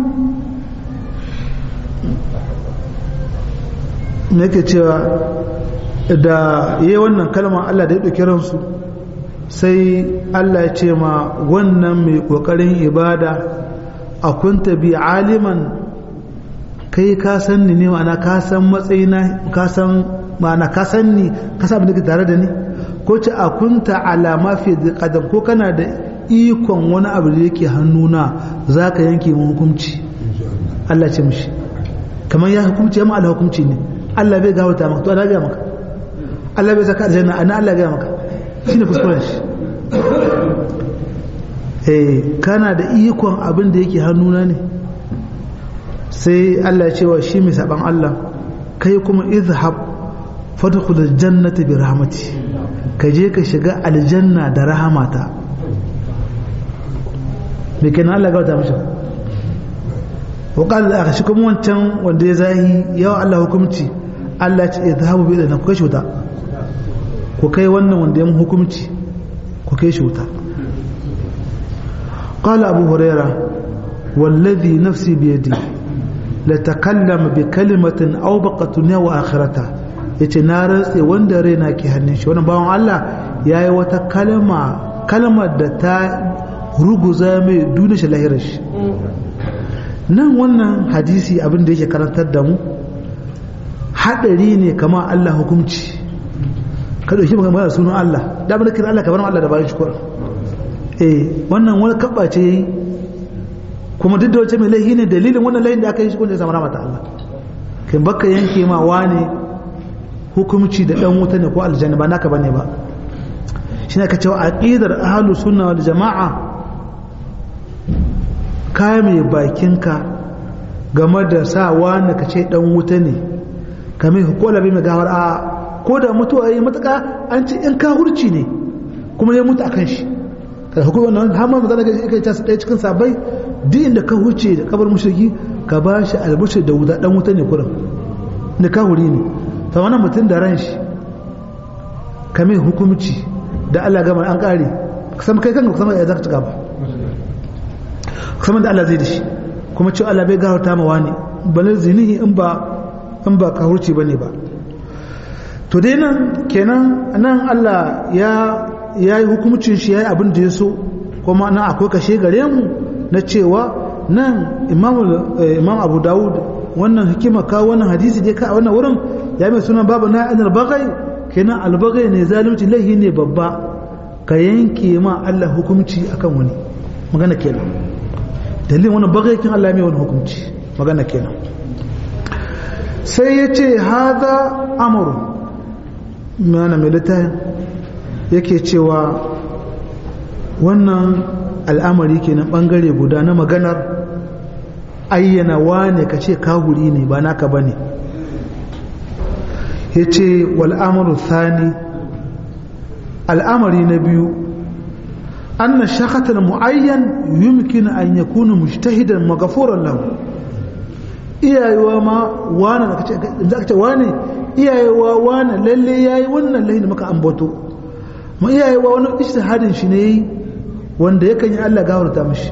nake cewa da yi wannan kalma Allah da ya ɗauki ransu sai Allah ya ce ma wannan mai ƙoƙarin ibada a kunta bi aliman kai ka san ni ne ma'ana ka san matsayina ka san ma'ana ka san ni ka san abin da tare da ni ko ce a kunta alama fi qadam ko kana da ikon wani abu da yake hannuna zaka yanke mu hukunci Allah ce mishi kamar ya hukunci ya ma Allah hukunci ne Allah bai gafarta maka to Allah ga maka Allah bai saka aljanna ana Allah ga maka shine kuskuren shi eh kana da ikon abin da yake hannuna ne sai Allah ya ce wa shi mai saban Allah kai kuma izhab fadkhul aljannata bi rahmati ka je ka shiga aljanna da rahamata me kenan Allah ga wata mishi wa qala aka shi kuma wancan wanda ya zahi yawa Allah hukumci Allah ce izhabu bi idan ku kai shuta ku kai wannan wanda ya hukumci ku kai shuta قال أبو هريرة والذي نفسي بيدي لتكلم بكلمة أو بقى دنيا وآخرتها yace na rantse wanda raina ke hannun shi wannan bawan Allah ya yi wata kalma kalmar da ta ruguza mai duniya shi lahirar shi nan wannan hadisi abin da yake karantar da mu hadari ne kama Allah hukunci ka dauki magana sunan Allah da abin da kira Allah ka bar Allah da bayan shi eh wannan wani kabba ce yayi kuma duk da wace mai laihi ne dalilin wannan laihin da aka yi shi kun da samu ramata Allah kai baka yanke ma wane hukumci da dan wuta ne ko aljanna ba naka bane ba shi ne ka cewa aqidar ahlus sunna wal jamaa ka mai bakinka game da sa wani ka ce dan wuta ne ka mai hukola bai mai gawar a ko da mutuwa yi matuka an ce in ka hurci ne kuma ya mutu akan shi kada hukumar nan har ma mazana ga kai ta ɗaya cikin sabai duk inda ka huce da kabar mushriki ka ba shi albushi da wuta dan wuta ne kurin da ka huri ne ta wannan mutum da ran shi ka mai hukumci da Allah gama an kare kusan kai kanka kusan ya zaka ci gaba kusan da Allah zai da shi kuma cewa Allah bai garauta ma wani balar zinihi in ba in ba ka hurci bane ba to dai nan kenan nan Allah ya ya yi hukumcin shi ya yi abin da ya so kuma nan akwai kashe gare mu na cewa nan imam abu dawud wannan hikima ka wannan hadisi dai ka wannan wurin ya mai sunan babu na anar bagai kenan albagai ne zalunci laihi ne babba ka yanke ma Allah hukumci akan wani magana kenan dalilin wannan bagai kin Allah mai wani hukumci magana kenan sai ya ce hada amuru mana mai littafin yake cewa wannan al'amari kenan bangare guda na maganar ayyana wane ka ce kahuri ne ba naka ba ne ya ce wal'amuru thani al'amari na biyu an na shakatar mu'ayyan yumkin an ya kuna mujtahidan magafuran lahu iyayewa ma wane da ka ce wane iyayewa wane lalle ya yi wannan lahi da maka ambato ma iyayewa wani ishtihadin shi ne yi wanda yakan yi Allah gawarta mashi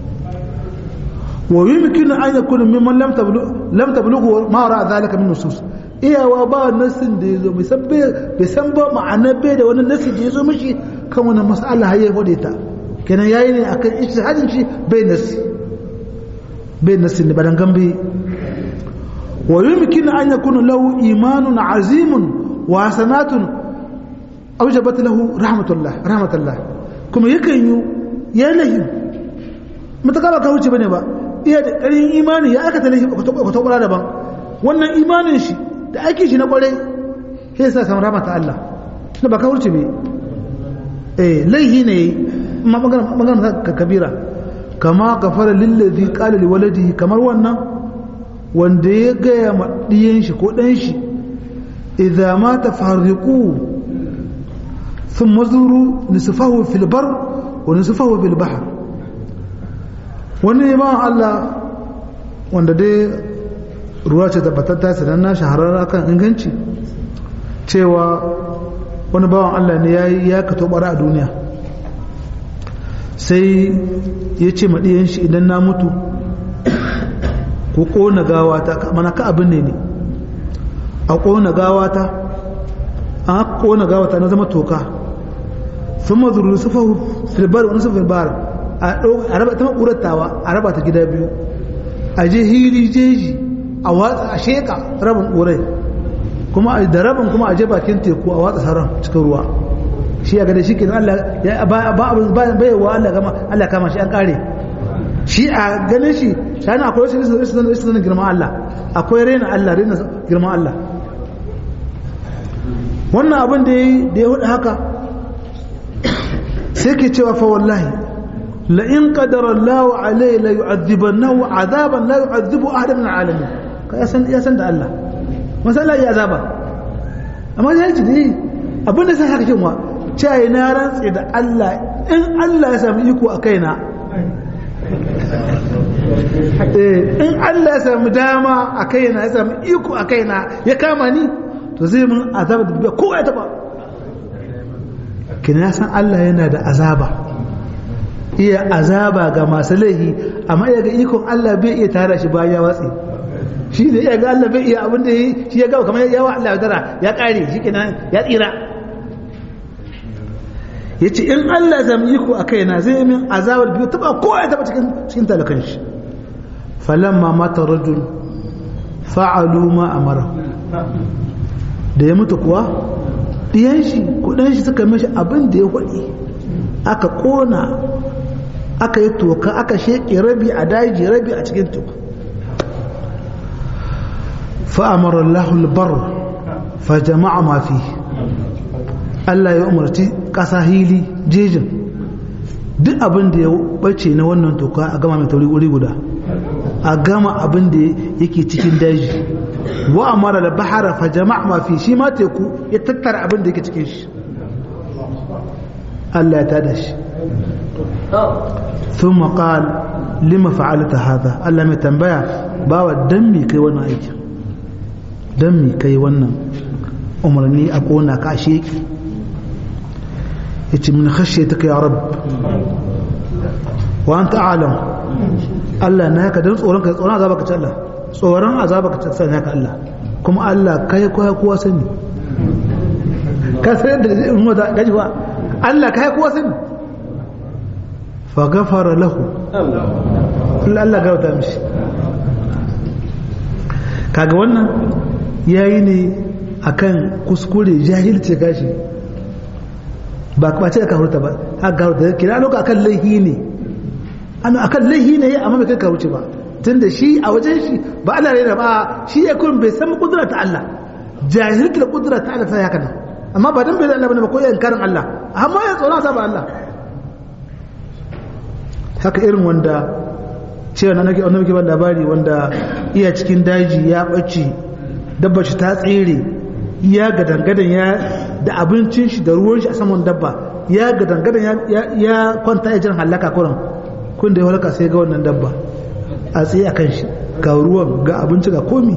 wa yumkinu an yakuna mimman lam tablughu lam tablughu ma ra zalika min nusus iyawa ba nasin da yazo bai san bai san ba ma'ana bai da wani nasin da yazo mishi kan wannan mas'ala har ya hode ta kenan yayi ne akan ijtihadin shi bai nasi bai nasi ne badan gambe wa yumkinu an yakuna lahu imanun azimun wa hasanatun awjabat lahu rahmatullah rahmatullah kuma yakan yi ya lahi mutaka ba ka wuce bane ba iya da ƙarin imani ya aka talashi ba ta kwara daban wannan imanin shi da ake shi na kwarai sai sa samu rama ta Allah na ba ka wuce ne eh laihi ne ma magana ka kabira kama kafara lillazi qala liwaladihi kamar wannan wanda ya gaya ma diyan shi ko dan shi idza ma tafarriqu ثم زوروا نصفه في البر ونصفه في البحر wani ba Allah wanda dai ruwa ce tabbatatta sanan na shahararra kan inganci cewa wani bawan Allah ne ya ya kato bara a duniya sai ya ce maɗiyan shi idan na mutu ko ƙona gawata mana ka abin ne ne a ƙona gawata an ƙona gawata na zama toka sun mazuru sufa filbar wani sufa filbar a raba ta makuratawa a raba ta gida biyu a je hili jeji a watsa a sheka rabin ƙurai kuma da rabin kuma a je bakin teku a watsa sauran cikin ruwa shi ya gada shi ke Allah ba abin bayewa Allah kama Allah kama shi an kare shi a ganin shi shani akwai wasu risu sanin girman Allah akwai rena Allah rena girman Allah wannan abin da ya hudu haka sai ke cewa fa wallahi la in qadara Allah alai la yu'adhibannahu azaban la yu'adhibu ahadan min alamin ka ya san ya san da Allah masala ya azaba amma ya ji dai abin da sai haka kin wa cewa na rantsi da Allah in Allah ya sami iko a kaina in Allah ya sami dama a kaina ya sami iko a kaina ya kama ni to zai mun azaba da biya kowa ya taba kina san Allah yana da azaba iya azaba ga masu laihi amma iya ga ikon Allah bai iya tara shi bayan ya watsi shi ne iya ga Allah bai iya abin da yi shi ya gawa kamar yawa Allah ya dara ya kare shi kenan ya tsira ya ce in Allah zama iko a kaina zai min azabar biyu taba kowa ya taba cikin cikin talakan shi falamma mata rajul fa'alu ma amara da ya mutu kuwa ɗiyan shi kudan shi suka mashi abin da ya kwaɗi aka ƙona aka yi toka aka sheƙe rabi a daji rabi a cikin teku fa'amara lahul bar fa jama'a mafi Allah ya umarci ƙasa hili jejin duk abin da ya bace na wannan toka a gama mai tauri wuri guda a gama abin da yake cikin daji wa amara da bahara fa jama'a mafi shi ma teku ya tattara abin da yake cikin shi Allah ya tada shi ثم قال لما فعلت هذا Allah mai tambaya bawa dan me kai wannan aikin dan me kai wannan umarni a kona ka sheki yace min khashyataka ya rabb wa anta a'lam Allah na ka dan tsoron ka tsoron azaba ka ta Allah tsoron azaba ka ta sai ka Allah kuma Allah kai kowa kowa sani ka san da zai umma da gaji ba Allah kai kowa sani fa ghafara lahu Allah Allah gauta mishi kaga wannan yayi ne akan kuskure jahilci gashi ba ba ce ka hurta ba haka ka hurta kira loka akan laihi ne ana akan laihi ne amma bai kai ka wuce ba tunda shi a wajen shi ba Allah ne ba shi ya kun bai san kudura ta Allah jahilci da kudura ta Allah sai haka nan amma ba dan bai da Allah bane ba ko yan karin Allah amma ya tsora ta ba Allah haka irin wanda cewa na nake annabi ban labari wanda iya cikin daji ya bace dabba shi ta tsere ya gadangadan ya da abincin shi da ruwan shi a saman dabba ya gadangadan ya kwanta ya jin halaka kuran kun da ya halaka sai ga wannan dabba a tsaye a kan shi ga ruwan ga abinci ga komi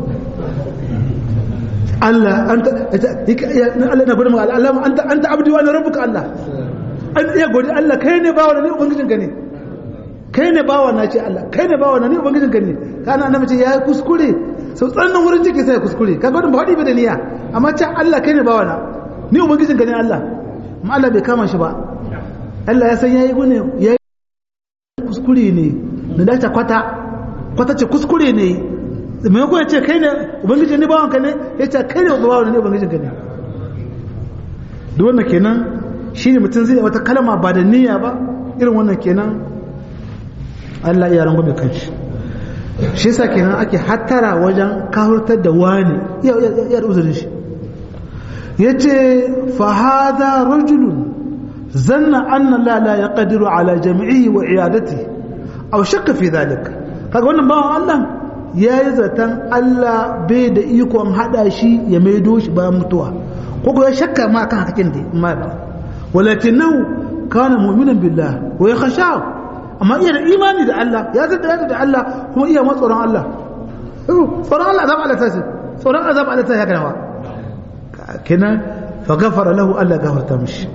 Allah an ta Allah na gudun Allah an ta abdi wani rabbuka Allah an iya godi Allah kai ne bawa ne ubangijin ka ne kai ne bawa na ce Allah kai ne bawa na ne ubangijin ka ne kana annabi ce ya kuskure sau tsannan wurin ciki sai kuskure kaga wannan ba hadi ba da niyya amma ce Allah kai ne bawa na ni ubangijin ka ne Allah amma Allah bai kama shi ba Allah ya san yayi gune yayi kuskure ne da dace kwata kwata ce kuskure ne mai ko ya ce kai ne ubangijin ne bawan ka ne ya ce kai ne bawan ne ubangijin ka ne duk wannan kenan shine mutum zai wata kalma ba da niyya ba irin wannan kenan Allah ya rango bai kanshi shi yasa kenan ake hattara wajen kahurtar da wani ya ya uzurin shi yace fa hadha rajulun zanna anna la la yaqdiru ala jam'ihi wa iyadatihi aw shakka fi dhalik kaga wannan bawan Allah yayi zatan Allah bai da ikon hada shi ya maido shi bayan mutuwa ko ko ya shakka ma kan hakin da ma walakinahu kana mu'minan billah wa yakhshahu amma iya da imani da Allah ya zata ya da Allah kuma iya ma tsoron Allah tsoron Allah azab Allah tashi tsoron azab Allah tashi haka nawa kenan fa ghafara lahu Allah gafarta mishi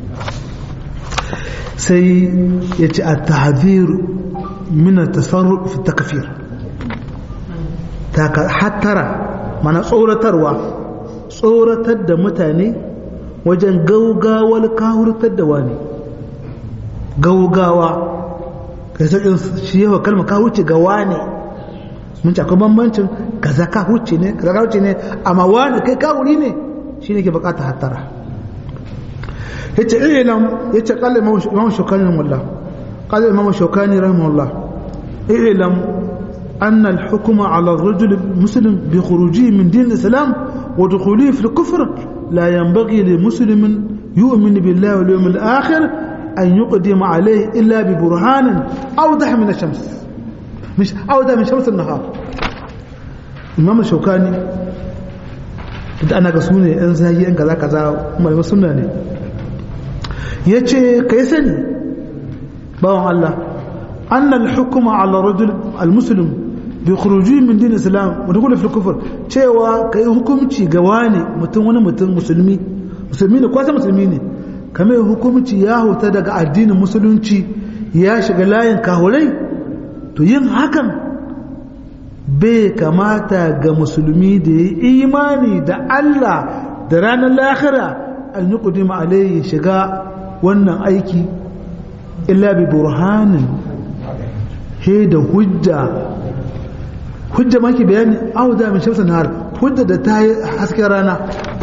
sai ya ci at-tahdhir min at-tasarruf fi at-takfir ta hattara mana tsoratarwa tsoratar da mutane wajen gaugawar kahurtar da wani gaugawa kai sauƙin shi yawa kalma ka wuce ga wane mun ci akwai bambancin kaza ka wuce ne kaza ka wuce ne amma wane kai ka wuri ne shi ne ke bukata hattara yace ilam yace qala imam shukani rahimahullah qala imam shukani rahimahullah ilam أن الحكم على الرجل المسلم بخروجه من دين الإسلام ودخوله في الكفر لا ينبغي لمسلم يؤمن بالله واليوم الآخر أن يقدم عليه إلا ببرهان أوضح من الشمس مش أوضح من شمس النهار إمام الشوكاني da ana ga su ne ‘yan zagi ‘yan kaza kaza mai suna ne ya ce ka yi sani bawan Allah annal hukuma ala rajul al-muslim bi khuruji min din islam wa dukul fi kufr cewa kai hukunci ga wani mutum wani mutum musulmi musulmi ne kwasa musulmi ne kamar hukunci ya huta daga addinin musulunci ya shiga layin kahurai to yin hakan bai kamata ga musulmi da ya imani da Allah da ranar lahira an yi kudima alayhi shiga wannan aiki illa bi burhanin he da hujja hujja maki bayani auda min shamsa nahar hujja da ta yi hasken rana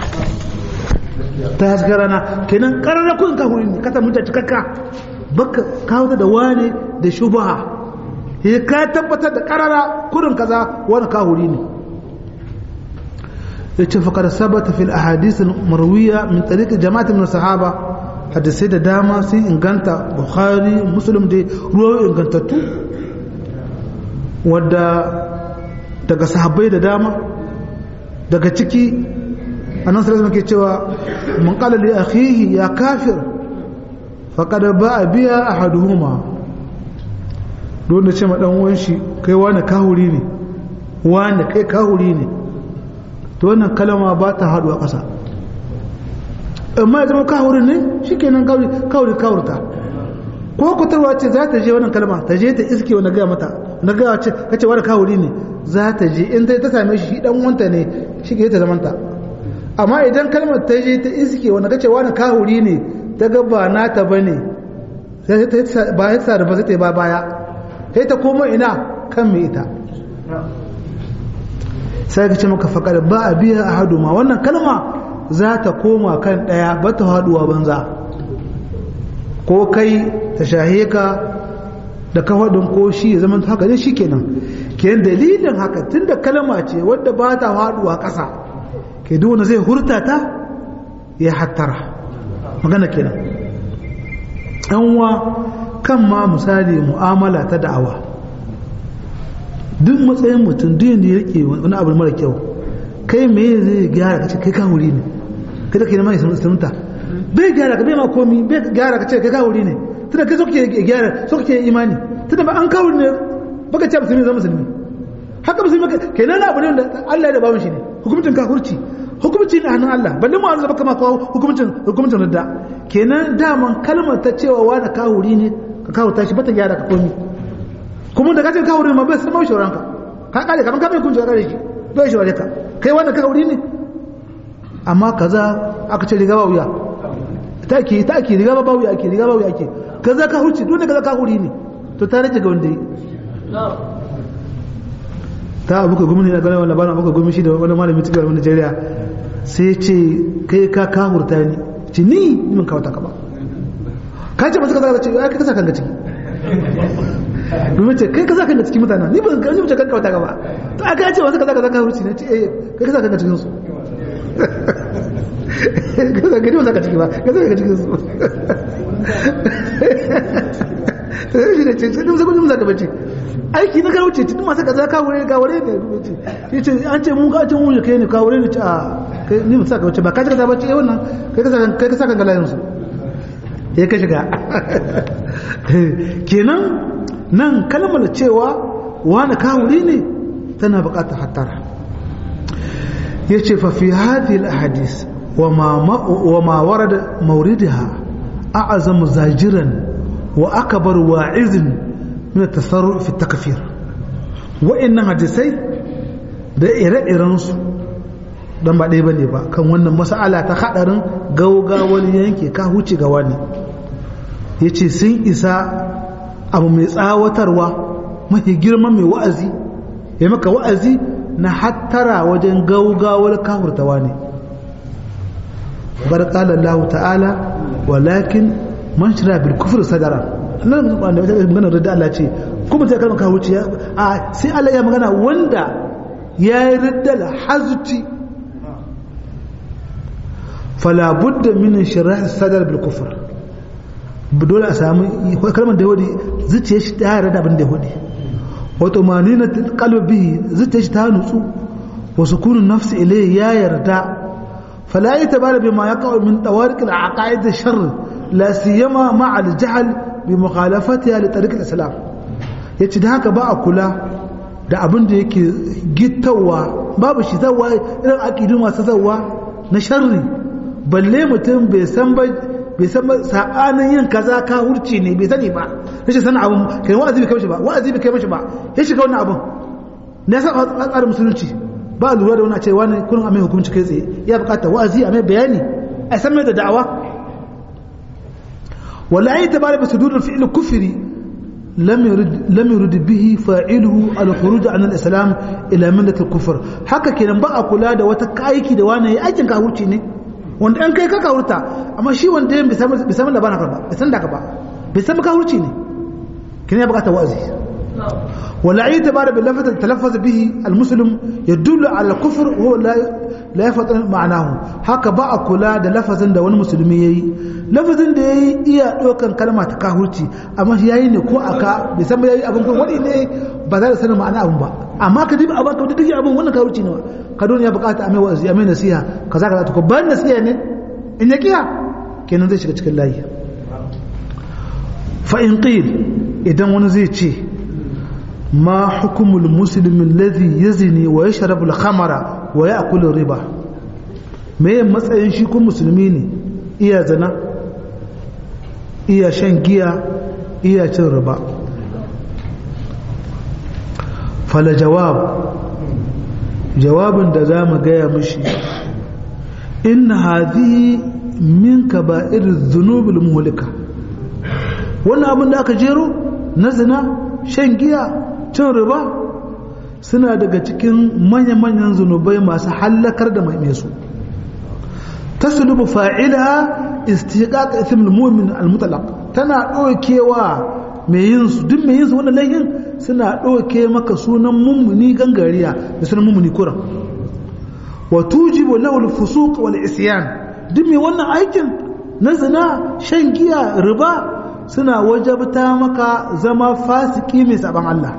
ta hasken rana kenan karara kun ka hurin kata mutta cikakka baka kawo da wane da shubaha he ka tabbatar da karara kurin kaza wani kahuri ne yace faqad sabata fil ahadith al marwiya min tariq jama'at min sahaba hadisai da dama sun inganta bukhari muslim da ruwa ingantattu wadda daga sahabbai da dama daga ciki annan sallallahu ke cewa mun qala li akhihi ya kafir faqad ba'a biya ahaduhuma don da ce ma dan uwan shi kai wani kahuri ne wani kai kahuri ne to wannan kalama ba ta haɗu a ƙasa amma ya zama kahurin ne shi kenan kawuri kawurta ko kutarwa ce za ta je wannan kalma ta je ta iske wani gaya mata na gaya ce kace wani kawuri ne za ta je in ta same shi dan wanta ne shi ke ta zamanta amma idan kalmar ta je ta iske wanda kace wani kahuri ne ta ga ba nata bane sai ta ba ya sa da ba sai ta ba baya sai ta koma ina kan mai ita sai ka ce maka faƙar ba a biya a hadu ma wannan kalma za ta koma kan ɗaya ba ta haɗuwa banza ko kai ta shahe ka da kafaɗin ko shi ya zama haka ne shi kenan kenan dalilin haka tun da kalma ce wadda ba ta haɗuwa ƙasa ke duk wanda zai hurta ta ya hattara magana kenan yanwa kan ma misali mu'amala ta da'awa duk matsayin mutum duk yadda ya rike wani abu mara kyau kai me zai gyara ka ce kai ka wuri ne kai da kai na mai sunta bai gyara ka bai ma komi bai gyara ka ce kai ka wuri ne tunda kai so kake gyara so kake imani tunda ba an kawo ne baka ce musulmi zama musulmi haka musulmi kenan na abu ne da Allah ya da bawon shi ne hukumcin kafurci hukumci ne hannun Allah balle mu Allah baka ma kawo hukumcin hukumcin da kenan daman kalmar ta cewa wani kawuri ne ka kawo tashi bata gyara ka komi kuma da kacin kawuri ma bai san mai shauranka ka kare kaman ka bai kun kare shi bai shaure ka kai wani kawuri ne amma kaza aka ce riga ba wuya ta ke ta ke riga ba wuya ake riga ba wuya ake kaza ka hurci dole kaza ka huri ne to ta rage ga wanda yi ta abuka gumi ne na ganin wani bana abuka gumi shi da wani malami cikin wani Najeriya sai ce kai ka kahurta ni ce ni min kawata ka ba ka ce masu kaza ce ya kai kasa kanka ciki domin ce kai kasa kanka cikin mutane ni ban kan ce kanka kawata ka ba to aka ce masu kaza kaza ka hurci ne ce eh kai kasa kanka cikin su kasa gani ba ka ciki ba kasa kanka cikin su sai shi ne ce sai musa gudun zaka bace aiki na kawo ce tun masu kaza kawo ne kawo ne ne ce an ce mun ka ce mun kai ne kawo ne ce a ni musa ka bace ba ka kaza bace eh wannan kai ka kai ka saka galayin su ya ka shiga kenan nan kalmar cewa wani kawuri ne tana bukatar hattara yace fa fi hadhihi al ahadith wa ma wa ma warada mawridaha a'zamu zajiran wa akbar wa'izin min tasarruf fi takfir wa'annan hadisai da ire-irensu dan ba ɗaya bane ba kan wannan mas'ala ta hadarin gaugawar yanke ka huce ga wani yace sun isa abu mai tsawatarwa mafi girman mai wa'azi ya maka wa'azi na hattara wajen gaugawar kafurtawa ne bar qala Allah ta'ala walakin man shira bil kufr sadara nan wanda ya magana da Allah ce kuma ta kalmar kawo ce a sai Allah ya magana wanda ya yi riddal hazti fala budda min shirah sadar bil kufr dole a samu kalmar da yahudi zuciya shi ta yarda da abin da yahudi wato manina qalbi zuciya shi ta nutsu wa sukunun nafsi ilayhi ya yarda fala yatabara bima yaqa min tawariq al aqaid al sharr la siyama ma al jahl bi mukhalafatiha li tariq al-islam yace da haka ba a kula da abin da yake gittawa babu shi zawa irin aqidu masu zawa na sharri balle mutum bai san ba bai san ba sabanin yin kaza ka hurci ne bai sani ba yace sana abun kai wa'azi bai kai mishi ba wa'azi bai kai mishi ba ya shiga wannan abun ne yasa tsarin musulunci ba lura da wani a ce wani kullum a mai hukunci kai tsaye ya bukata wa'azi a mai bayani a san mai da da'awa ولا اعتبار بصدور الفعل كفري لم يرد لم يرد به فاعله الخروج عن الاسلام الى مله الكفر haka kenan ba a kula da wata aiki da wani aikin ka huce ne wanda an kai ka kawurta amma shi wanda bai san bai san labarin ka ba bai san da ka ba bai san ka huce ne kin ya bukata wa'azi ولا اعتبار باللفظ تلفظ به المسلم يدل على الكفر وهو لا لا يفهم معناه haka ba a kula da lafazin da wani musulmi yayi lafazin da yayi iya dokan kalma ta kahurci amma shi yayi ne ko aka bai san ba yayi abin ko wani ne ba za da sanin ma'ana abin ba amma ka dibi abin ka dibi abin wannan kahurci ne ka dole ya bukata a mai wa'azi a mai nasiha kaza kaza to ko ban nasiha ne in ya kiya kenan zai shiga cikin layi fa in qil idan wani zai ce ما حكم المسلم الذي يزني ويشرب الخمر ويأكل الربا me matsayin shi kun musulmi ne iya zina iya shan giya iya cin riba fala jawab jawabin da za mu gaya mishi inna hadhihi min kaba'ir dhunubil muhlika wannan abin da aka jero na zina shan giya cin riba suna daga cikin manya-manyan zunubai masu hallakar da mai su taslubu fa'ilaha istiqaq ithmul mu'min al-mutlaq tana dokewa mai yin su duk mai yin su wannan laihin suna doke maka sunan mummuni gangariya da sunan mummuni kuran wa tujibu lahu al-fusuq wal isyan duk mai wannan aikin na zina shan giya riba suna wajabta maka zama fasiki mai saban Allah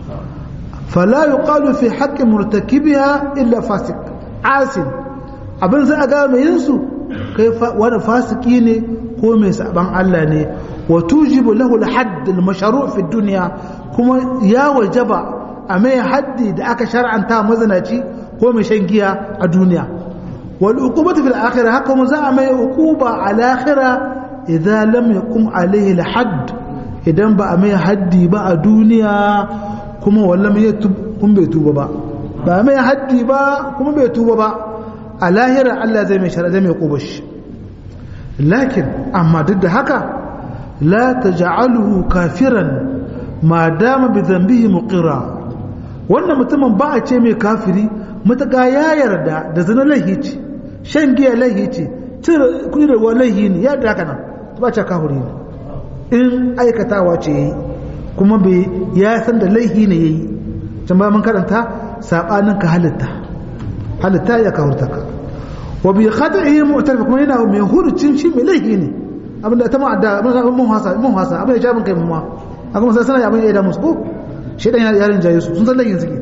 fala yuqalu fi haqqi murtakibiha illa fasik asin abin sai a ga mai yin su kai wani fasiki ne ko mai saban Allah ne wa tujibu lahu al-hadd al-mashru' fi dunya kuma ya wajaba a mai haddi da aka shar'anta mazinaci ko mai shan giya a duniya wal uqubatu fil akhirah haka mu za a mai uquba al akhirah idza lam yaqum alayhi al hadd idan ba a mai haddi ba a duniya kuma wallam ya kun bai tuba ba ba mai haddi ba kuma bai tuba ba a lahira Allah zai mai shara zai mai uquba shi lakin amma duk da haka la taj'aluhu kafiran ma dama bi dhanbihi muqira wannan mutumin ba a ce mai kafiri matuƙa ya yarda da zina laihi ce shan giya laihi ce cire kuɗi da ruwa laihi ne ya haka nan ba ce kafiri ne in aikatawa ce yayi kuma bai ya san da laihi ne yayi can ba mun karanta sabanin ka halitta halitta ya kafurta ka wa bi khata'i mu'tarif kuma yana mai hurucin shi mai laihi ne abinda ta ma'adda mun hasa mun hasa abin da ya mun kai mun ma aka mun sai abin ya da musu ko shedan ya yarin jaye su sun san laihin suke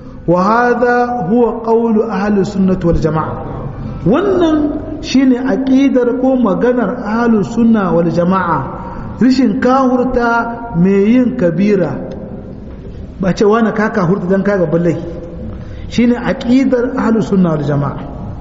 وهذا هو قول أهل السنة والجماعة wannan shine aqidar ko maganar ahlus sunna wal jamaa rishin kahurta mai yin kabira ba ce wani ka kahurta dan kaga ballai shine aqidar ahlus sunna wal jamaa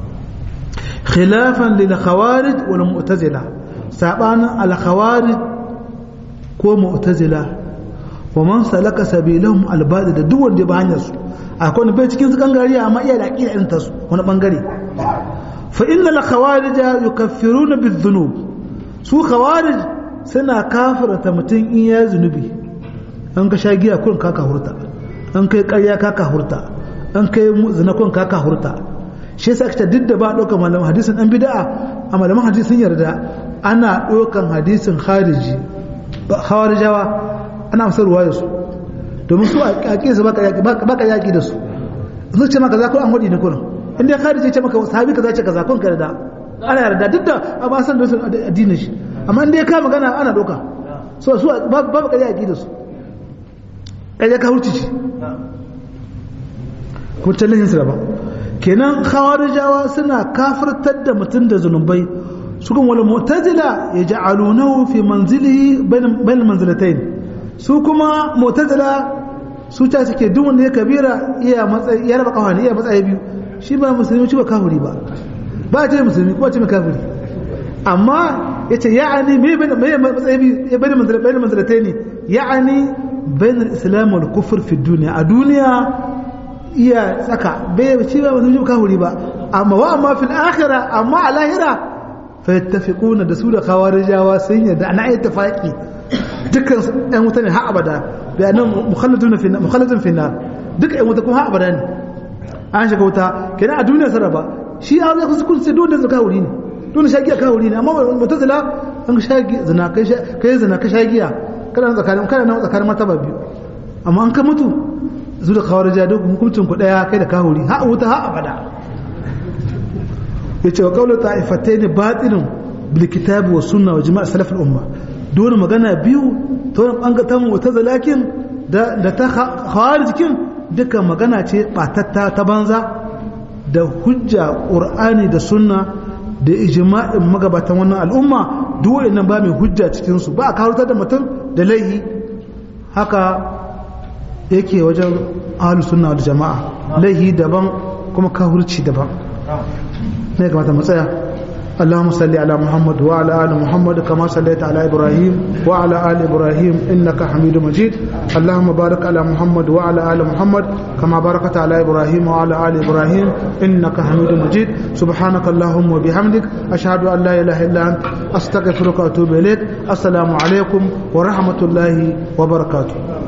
khilafan lil khawarij wal mu'tazila sabanin al khawarij ko mu'tazila wa man salaka sabilahum al da duk wanda ba hanyar su akwai wani bai cikin su gangare amma iya da aƙida irin tasu wani bangare fa inna la khawarij yukaffiruna bidhunub su khawarij suna kafirta mutum in ya zunubi an ka sha giya kun ka hurta an kai ƙarya ka hurta an kai zina kun ka hurta shi yasa aka duk da ba ɗaukar malaman hadisin an bid'a a malaman hadisin yarda ana ɗaukar hadisin khariji khawarijawa ana amsar ruwayar su domin su a ƙaƙe su baka yaƙi da su sun ce maka zakon an hudi ne kurin inda ya kharije ce maka sahabi kaza ce kaza kun ka yarda ana yarda duk da a ba san da su addinin shi amma inda ya kama magana ana doka so su babu ƙarya yaƙi da su ƙarya ka hurci shi kuma tallahin su ba kenan khawarijawa suna kafirtar da mutum da zunubai su kuma wal mu'tazila yaj'alunahu fi manzilihi bain manzilatayn su kuma mu'tazila su ta suke duk wanda ya kabira iya matsayi ya raba kawani iya matsayi biyu shi ba musulmi shi ba kafiri ba ba ce musulmi kuma ce mai kafiri amma yace ya'ani me bai me matsayi biyu ya bari manzila bayan manzilatai ne ya'ani bayan al-islam wal kufr fi dunya a duniya iya tsaka bai shi ba musulmi ba kafiri ba amma wa amma fil akhirah amma a lahira fa yattafiquna da su da khawarijawa sun yadda ana ittifaqi dukkan ɗan wuta ne har abada bayanan mukhalladun fi mukhalladun fi nar duka ɗan wuta kuma har abada ne an shiga wuta kenan a duniya sarrafa shi a zai kusa kusa dole zaka wuri ne dole shagiya ka wuri ne amma mutazila an shagi zina kai kai zina ka shagiya kana nan tsakanin kana nan tsakanin martaba biyu amma an ka mutu zu da kawarja duk hukuncin ku daya kai da ka wuri har wuta har abada yace wa qawlu ta'ifatayn batilun bil kitabi was sunna wa jama'a salaf al umma dole magana biyu ta wani ɓangatan wata zalakin da ta jikin duka magana ce ɓatatta ta banza da hujja ƙur'ani da sunna da ijma'in magabatan wannan al'umma duk nan ba mai hujja cikinsu ba a karutar da mutum da laihi haka yake wajen ahalus sunna da jama'a laihi daban kuma kahurci daban ne kamata mu tsaya اللهم صل على محمد وعلى ال محمد كما صليت على ابراهيم وعلى ال ابراهيم انك حميد مجيد اللهم بارك على محمد وعلى ال محمد كما باركت على ابراهيم وعلى ال ابراهيم انك حميد مجيد سبحانك اللهم وبحمدك اشهد ان لا اله الا انت استغفرك واتوب اليك السلام عليكم ورحمه الله وبركاته